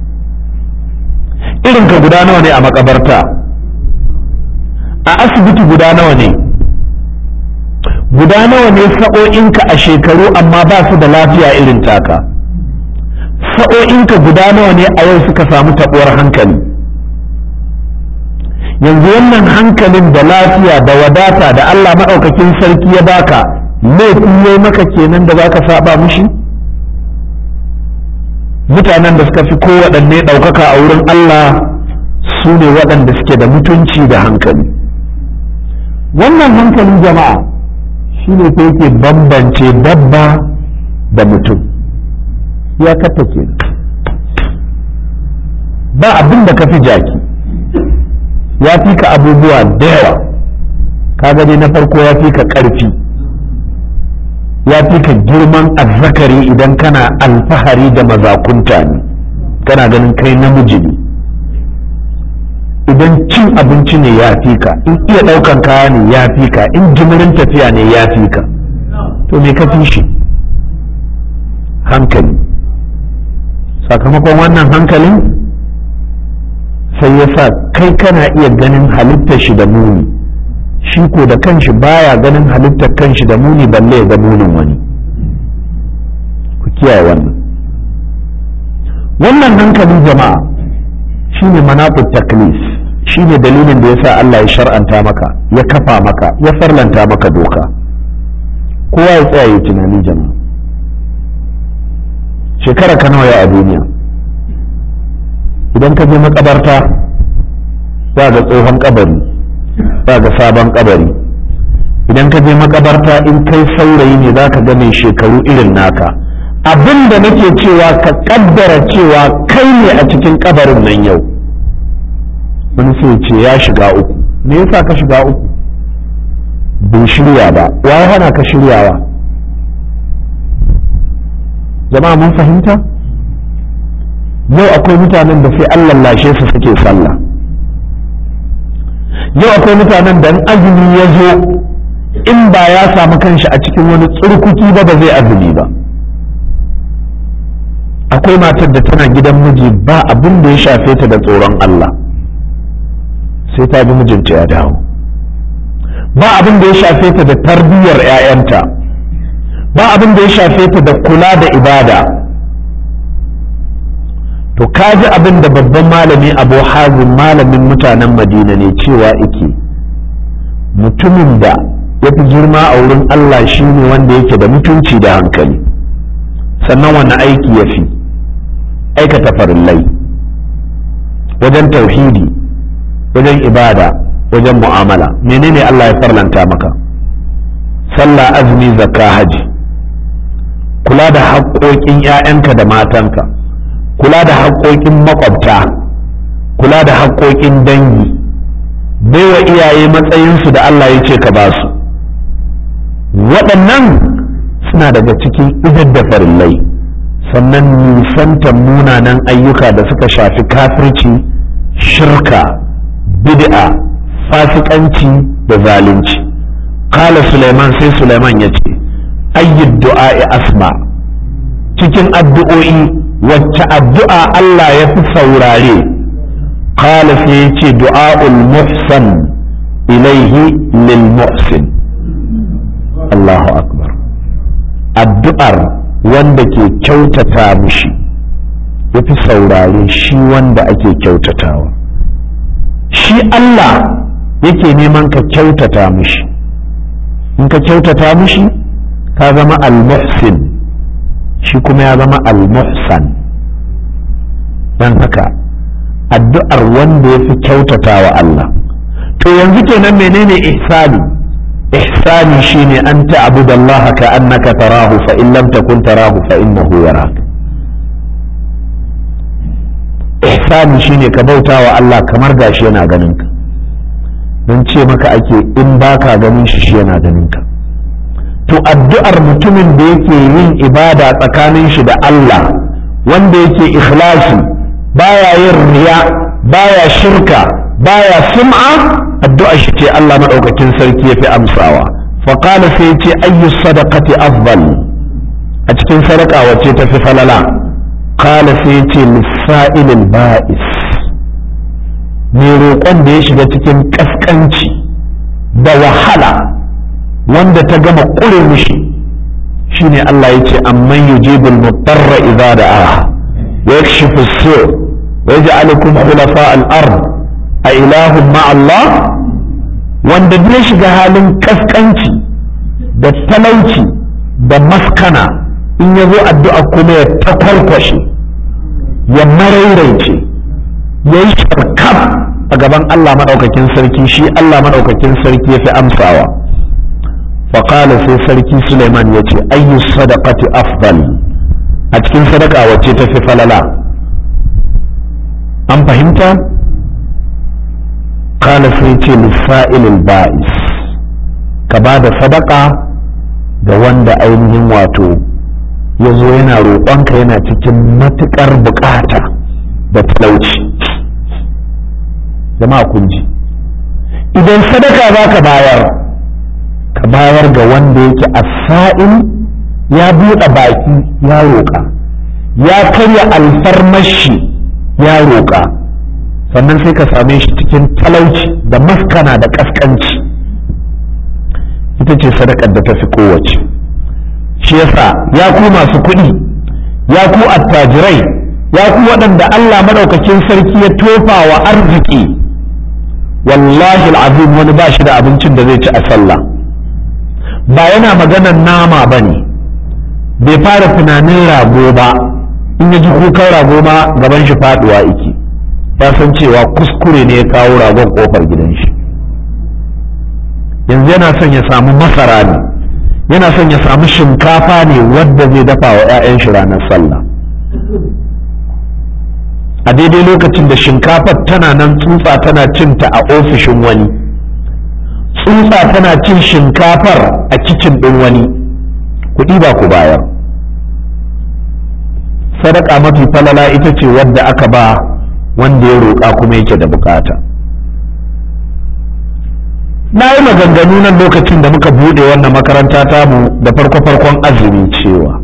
Speaker 1: irin ka guda nawa ne a makabarta a asibiti guda nawa ne guda nawa ne sa'o'inka a shekaru amma ba su da lafiya irin taka sa'o'inka guda nawa ne a yau suka samu taɓuwar hankali yanzu wannan hankalin da lafiya da wadata da Allah maɗaukakin sarki ya baka laifin ya maka kenan da baka saba mushi mutanen da suka fi kowaɗanne ɗaukaka a wurin Allah su ne waɗanda suke da mutunci da hankali wannan hankalin jama'a shi ne ta yake bambance dabba da mutum ya kata ke ba abin da ka fi jaki ya fi ka abubuwa da yawa ka gani na farko ya fi ka ƙarfi ya fi ka girman azzakari idan kana alfahari da mazakunta ne kana ganin kai namiji ne idan cin abinci ne ya fi ka in iya ɗaukan kaya ne ya fi ka in jimirin tafiya ne ya fi ka to me ka fi shi hankali sakamakon wannan hankalin sai ya sa kai kana iya ganin halittar shi da muni shi ko da kanshi baya ganin halittar kanshi da muni balle ya ga munin wani ku kiyaye wannan wannan hankali jama'a shine manaqut taklis shine dalilin da yasa Allah ya shar'anta maka ya kafa maka ya farlanta maka doka kowa ya tsaya ya tunani jama'a shekara ka nawa a duniya idan ka je makabarta za ga tsohon kabari za ga sabon kabari idan ka je makabarta in kai saurayi ne za ka ga mai shekaru irin naka abin da nake cewa ka kaddara cewa kai ne a cikin kabarin nan yau wani sai ce ya shiga uku me yasa ka shiga uku bai shirya ba wa ya hana ka shiryawa jama'a mun fahimta yau akwai mutanen da sai Allah lashe su suke sallah yau akwai mutanen da azumi ya zo in ba ya samu kanshi a cikin wani tsurkuki ba ba zai azumi ba akwai matar da tana gidan miji ba abin da ya shafe ta da tsoron Allah sai ta bi mijinta ya dawo ba abin da ya shafe ta da tarbiyyar 'ya'yanta ba abin da ya shafe ta da kula da ibada to kaji abin da babban malami abu hazin malamin mutanen madina ne cewa ike mutumin da ya fi girma a wurin Allah shine wanda yake da mutunci da hankali sannan wani aiki ya fi aikata farillai wajen tauhidi wajen ibada wajen mu'amala menene Allah ya farlanta maka sallah azumi zakka haji kula da haƙoƙin 'ya'yanka da matanka kula da haƙoƙin makwabta kula da haƙoƙin dangi baiwa iyaye matsayinsu da Allah ya ce ka ba su waɗannan suna daga cikin idar da farillai sannan nisantar munanan ayyuka da suka shafi kafirci shirka bid'a fasikanci da zalunci kala suleiman sai suleiman ya ce ayyud du'a'i asma cikin addu'o'i wacce addu'a Allah ya fi saurare qala sai ya ce du'a'ul muhsan ilaihi lil muhsin Allahu akbar addu'ar wanda ke kyautata mishi ya fi saurare shi wanda ake kyautatawa shi Allah yake neman ka kyautata mishi in ka kyautata mishi ka zama al-muhsin shi kuma ya zama al-muhsan don haka addu'ar wanda ya fi kyautata wa Allah to yanzu kenan menene ihsani ihsani shine an ta'budu Allah ka annaka tarahu fa in lam takun tarahu fa innahu yarak ihsani shine ka bauta wa Allah kamar gashi yana ganin ka don ce maka ake in baka ganin shi shi yana ganin ka to addu'ar mutumin da yake yin ibada tsakanin shi da Allah wanda yake ikhlasi baya yin riya baya shirka baya sum'a addu'ar shi ce Allah madaukakin sarki yafi amsawa fa qala sai yace ayyu sadaqati afdal a cikin sadaka wacce tafi falala qala sai yace lisa'ilil ba'is mai roƙon da ya shiga cikin kaskanci da wahala wanda ta gama ƙure mishi shine Allah ya ce amman yujibul mutarra idza da'a wa yakshifu as-su' wa yaj'alukum khulafa al-ard a ilahun ma Allah wanda ya shiga halin kaskanci da talauci da maskana in ya zo addu'a kuma ya takwarkwashe ya marairaice ya yi sharkaf a gaban Allah maɗaukakin sarki shi Allah maɗaukakin sarki ya fi amsawa faƙala sai sarki Suleiman ya ce ayyu sadaqati afdal a cikin sadaka wacce ta fi falala an fahimta kala sai ce lissa'ilil ba'is ka ba da sadaka ga wanda ainihin wato ya zo yana roƙonka yana cikin matuƙar buƙata da talauci jama'a kun ji idan sadaka za ka bayar ka bayar ga wanda yake asa'in ya buɗe baki ya roƙa ya karya alfarmashi ya roƙa sannan sai ka same shi cikin talauci da maskana da ƙasƙanci ita ce sadakar da ta fi kowace shi yasa ya ku masu kuɗi ya ku attajirai ya ku waɗanda Allah maɗaukakin sarki ya tofa wa arziki wallahi al'azim wani ba shi da abincin da zai ci a sallah ba yana maganar nama ba ne bai fara tunanin rago ba in ya ji kukan rago ma gaban shi faduwa iki ya san cewa kuskure ne ya kawo ragon kofar gidan shi yanzu yana son ya samu masara ne yana son ya samu shinkafa ne wadda zai dafa wa 'ya'yan shi ranar sallah a daidai lokacin da shinkafar tana nan tsutsa tana cinta a ofishin wani tsutsa tana cin shinkafar a kicin ɗin wani kuɗi ba ku bayar sadaka mafi falala ita ce wadda aka ba wanda ya roƙa kuma yake da bukata na yi maganganu nan lokacin da muka buɗe wannan makaranta tamu da farko-farkon azumi cewa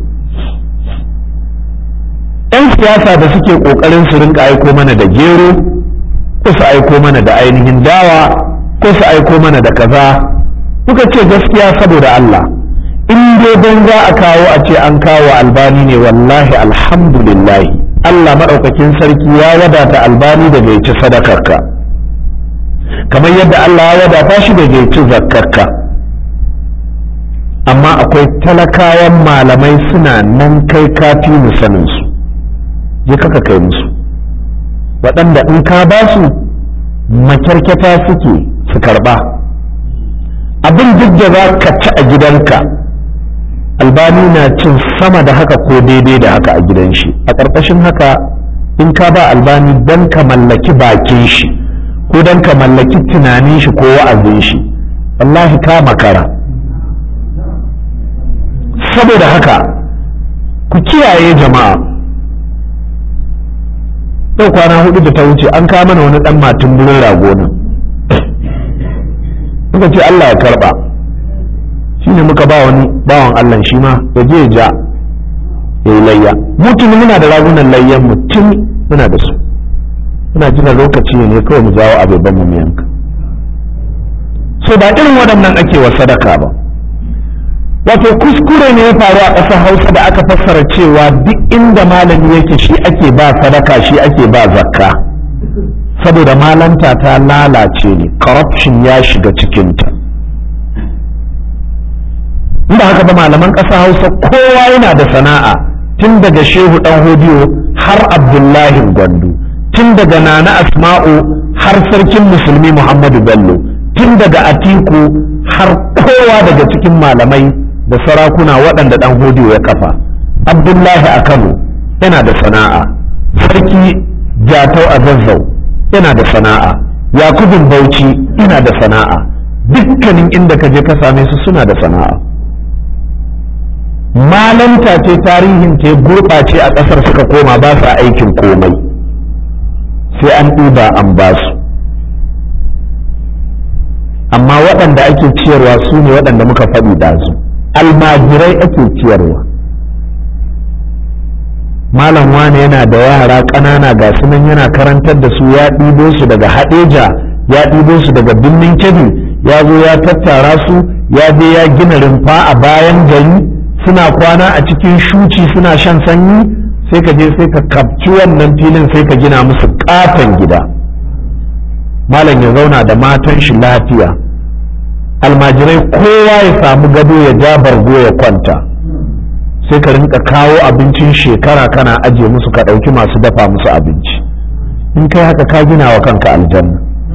Speaker 1: 'yan siyasa da suke ƙoƙarin su rinka aiko mana da gero ko su aiko mana da ainihin dawa ko su aiko mana da kaza muka ce gaskiya saboda Allah in dai don za a kawo a ce an kawo albani ne wallahi alhamdulillah Allah maɗaukakin sarki ya wadata albani da bai ci sadakarka kamar yadda Allah ya wadata shi da bai ci zakkarka amma akwai talakawan malamai suna nan kai kafi mu sanin su je kaka kai musu waɗanda in ka ba su makyarkyata suke su karɓa abin duk da za ka ci a gidanka albani na cin sama da haka ko daidai da haka a gidan shi a ƙarƙashin haka in ka ba albani don ka mallaki bakin shi ko don ka mallaki tunanin shi ko wa'azin shi wallahi ka makara saboda haka ku kiyaye jama'a yau kwana hudu da ta wuce an kama mana wani dan matin burin rago nan muka ce Allah ya karba shine muka ba wani bawan Allah shi ma ya je ja ya yi layya mutum muna da ragunan layyan mutum muna da su muna jira lokaci ne kawai mu jawo abubuwan mu yanka so ba irin waɗannan ake wa sadaka ba wato kuskure ne ya faru a ƙasar hausa da aka fassara cewa duk inda malami yake shi ake ba sadaka shi ake ba zakka saboda malanta ta lalace ne corruption ya shiga cikinta inda haka ba malaman ƙasar hausa kowa yana da sana'a tun daga shehu ɗan hodiyo har abdullahi gwandu tun daga nana asma'u har sarkin musulmi muhammadu bello tun daga atiku har kowa daga cikin malamai da sarakuna waɗanda ɗan hodiyo ya kafa abdullahi a kano yana da sana'a sarki jatau a zazzau yana da sana'a yakubin bauchi yana da sana'a dukkanin inda ka je ka same su suna da sana'a malanta ce tarihin ce gurɓace a ƙasar suka koma ba sa aikin komai sai an ɗiba an ba su amma waɗanda ake ciyarwa su ne waɗanda muka faɗi da su almajirai ake ciyarwa malam wane yana da yara ƙanana ga sunan yana karantar da su ya ɗibo su daga haɗeja ya ɗibo su daga birnin kebbi ya zo ya tattara su ya je ya gina rumfa a bayan gari suna kwana a cikin shuci suna shan sanyi sai ka je sai ka kapci wannan filin sai ka gina musu ƙaton gida malam ya zauna da matan shi lafiya almajirai kowa ya samu gado ya ja bargo ya kwanta sai ka rinka kawo abincin shekara kana aje musu ka ɗauki masu dafa musu abinci in kai haka ka gina wa kanka aljanna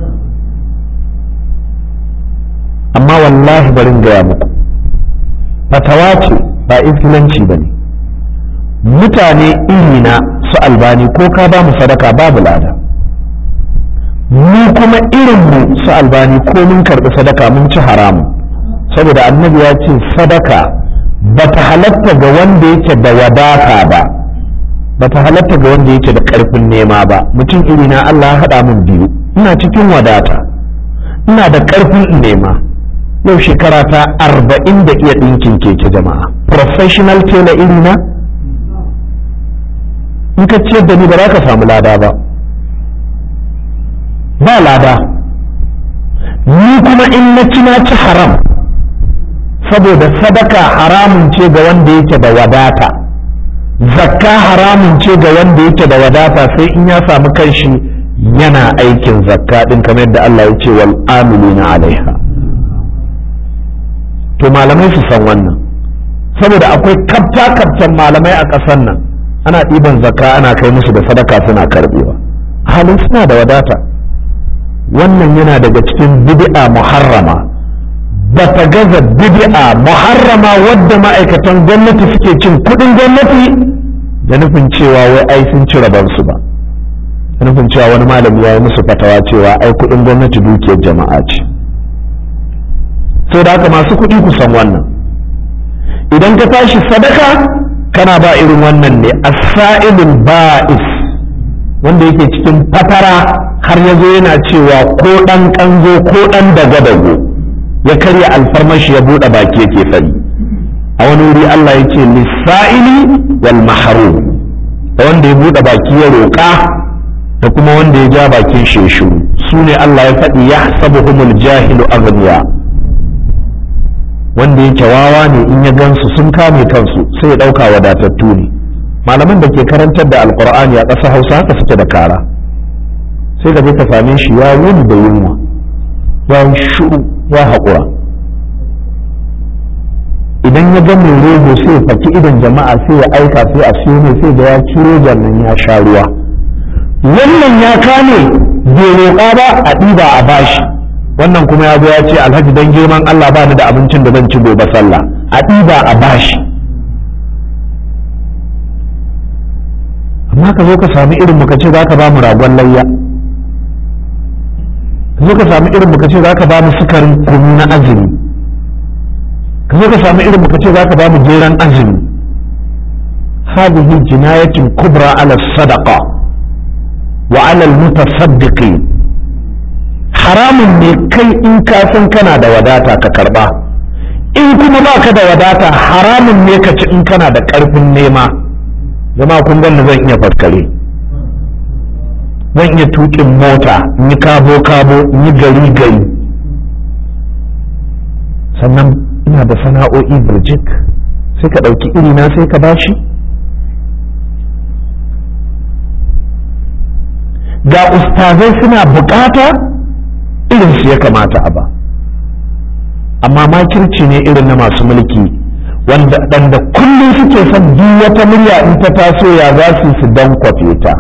Speaker 1: amma wallahi barin gaya muku fatawa ce ba infilanci ba ne mutane irina su albani ko ka ba mu sadaka babu lada mu kuma irinmu su albani ko mun karɓi sadaka mun ci haramu saboda annabi ya ce sadaka ba ta halatta ga wanda yake da wadata ba ba ta halatta ga wanda yake da ƙarfin nema ba mutum irina Allah ya haɗa min biyu ina cikin wadata ina da ƙarfin nema yau shekara ta arba'in da iya ɗinkin keke jama'a professional tailor irina in ka ciyar da ni ba za ka samu lada ba ba lada ni kuma in na ci na ci haram saboda sadaka haramun ce ga wanda yake da wadata zakka haramun ce ga wanda yake da wadata sai in ya samu kanshi yana aikin zakka din kamar yadda Allah ya ce wal amilina alaiha to malamai su san wannan saboda akwai kafta kaftan malamai a ƙasar nan ana ɗiban zakka ana kai musu da sadaka suna karbewa halin suna da wadata wannan yana daga cikin bid'a muharrama ba ta gaza bid'a muharrama wadda ma'aikatan gwamnati suke cin kudin gwamnati da nufin cewa wai ai sun ci rabansu ba da nufin cewa wani malami ya yi musu fatawa cewa ai kudin gwamnati dukiyar jama'a ce sau da haka masu kuɗi ku san wannan idan ka tashi sadaka kana ba irin wannan ne as-sa'ilul ba'is wanda yake cikin fatara har ya zo yana cewa ko ɗan ƙanzo ko ɗan dago-dago ya karya alfarmashi ya buɗe baki yake fari a wani wuri Allah ya ce lissa'ili wal mahrum da wanda ya buɗe baki ya roƙa da kuma wanda ya ja bakin sheshu su ne Allah ya faɗi ya sabuhumul jahilu aghniya wanda yake wawa ne in ya gansu sun kame kansu sai ya ɗauka wadatattu ne malaman da ke karantar da alkur'ani a ƙasa hausa haka suke da kara sai ka je ka same shi ya wuni da yunwa ya yi shuru ya haƙura idan ya ga mai rogo sai ya faki idan jama'a sai ya aika sai a siyo ne sai da ya ciro nan ya sha ruwa wannan ya kame bai roƙa ba a ɗiba a bashi wannan kuma ya zo ya ce alhaji dan girman Allah ba ni da abincin da zan ci gobe sallah a ɗiba a bashi amma ka zo ka sami irin muka ce za ka ba mu ragon layya ka zo ka sami irin muka ce za ka ba mu sukarin kunu na azumi ka zo ka sami irin muka ce za ka ba mu jeran azumi hadhihi jinayatin kubra ala sadaqa wa ala almutasaddiqin haramun ne kai in ka san kana da wadata ka karba in kuma ba ka da wadata haramun ne ka ci in kana da ƙarfin nema zama kun gani zan iya faskare zan iya tuƙin mota in yi kabo kabo in yi gari gari sannan ina da sana'o'i birjik sai ka ɗauki irina sai ka bashi ga ustazai suna bukata irin su ya kamata a ba amma makirci ne irin na masu mulki wanda ɗanda kullum suke son duk wata murya in ta taso ya za su su don kwafe ta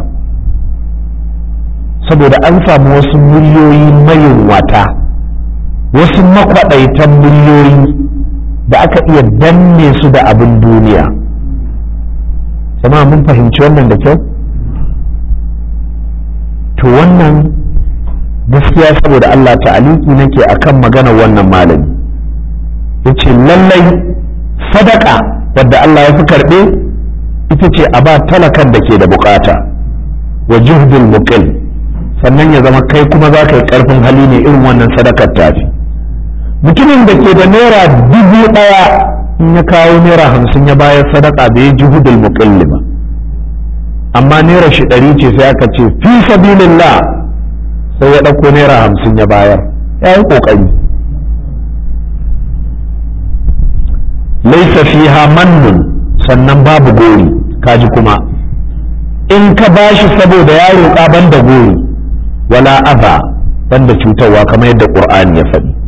Speaker 1: saboda an samu wasu muryoyi mayin wata wasu makwaɗaitan muryoyi da aka iya danne su da abin duniya jama'a mun fahimci wannan da kyau to wannan gaskiya saboda Allah ta'aliki nake akan magana wannan malami yace lallai sadaka wadda Allah ya fi karɓe ita ce a ba talakan da ke da bukata wa juhdul muqil sannan ya zama kai kuma za ka yi karfin hali ne irin wannan sadakar tafi mutumin da ke da naira dubu ɗaya in ya kawo naira hamsin ya bayar sadaka bai juhudul muqil ba amma naira shi ɗari ce sai aka ce fi sabilillah sai ya ɗauko naira hamsin ya bayar ya yi ƙoƙari laisa fiha mannun sannan babu gori kaji kuma in ka bashi saboda ya roƙa banda gori wala aza banda cutarwa kamar yadda ƙur'ani ya faɗi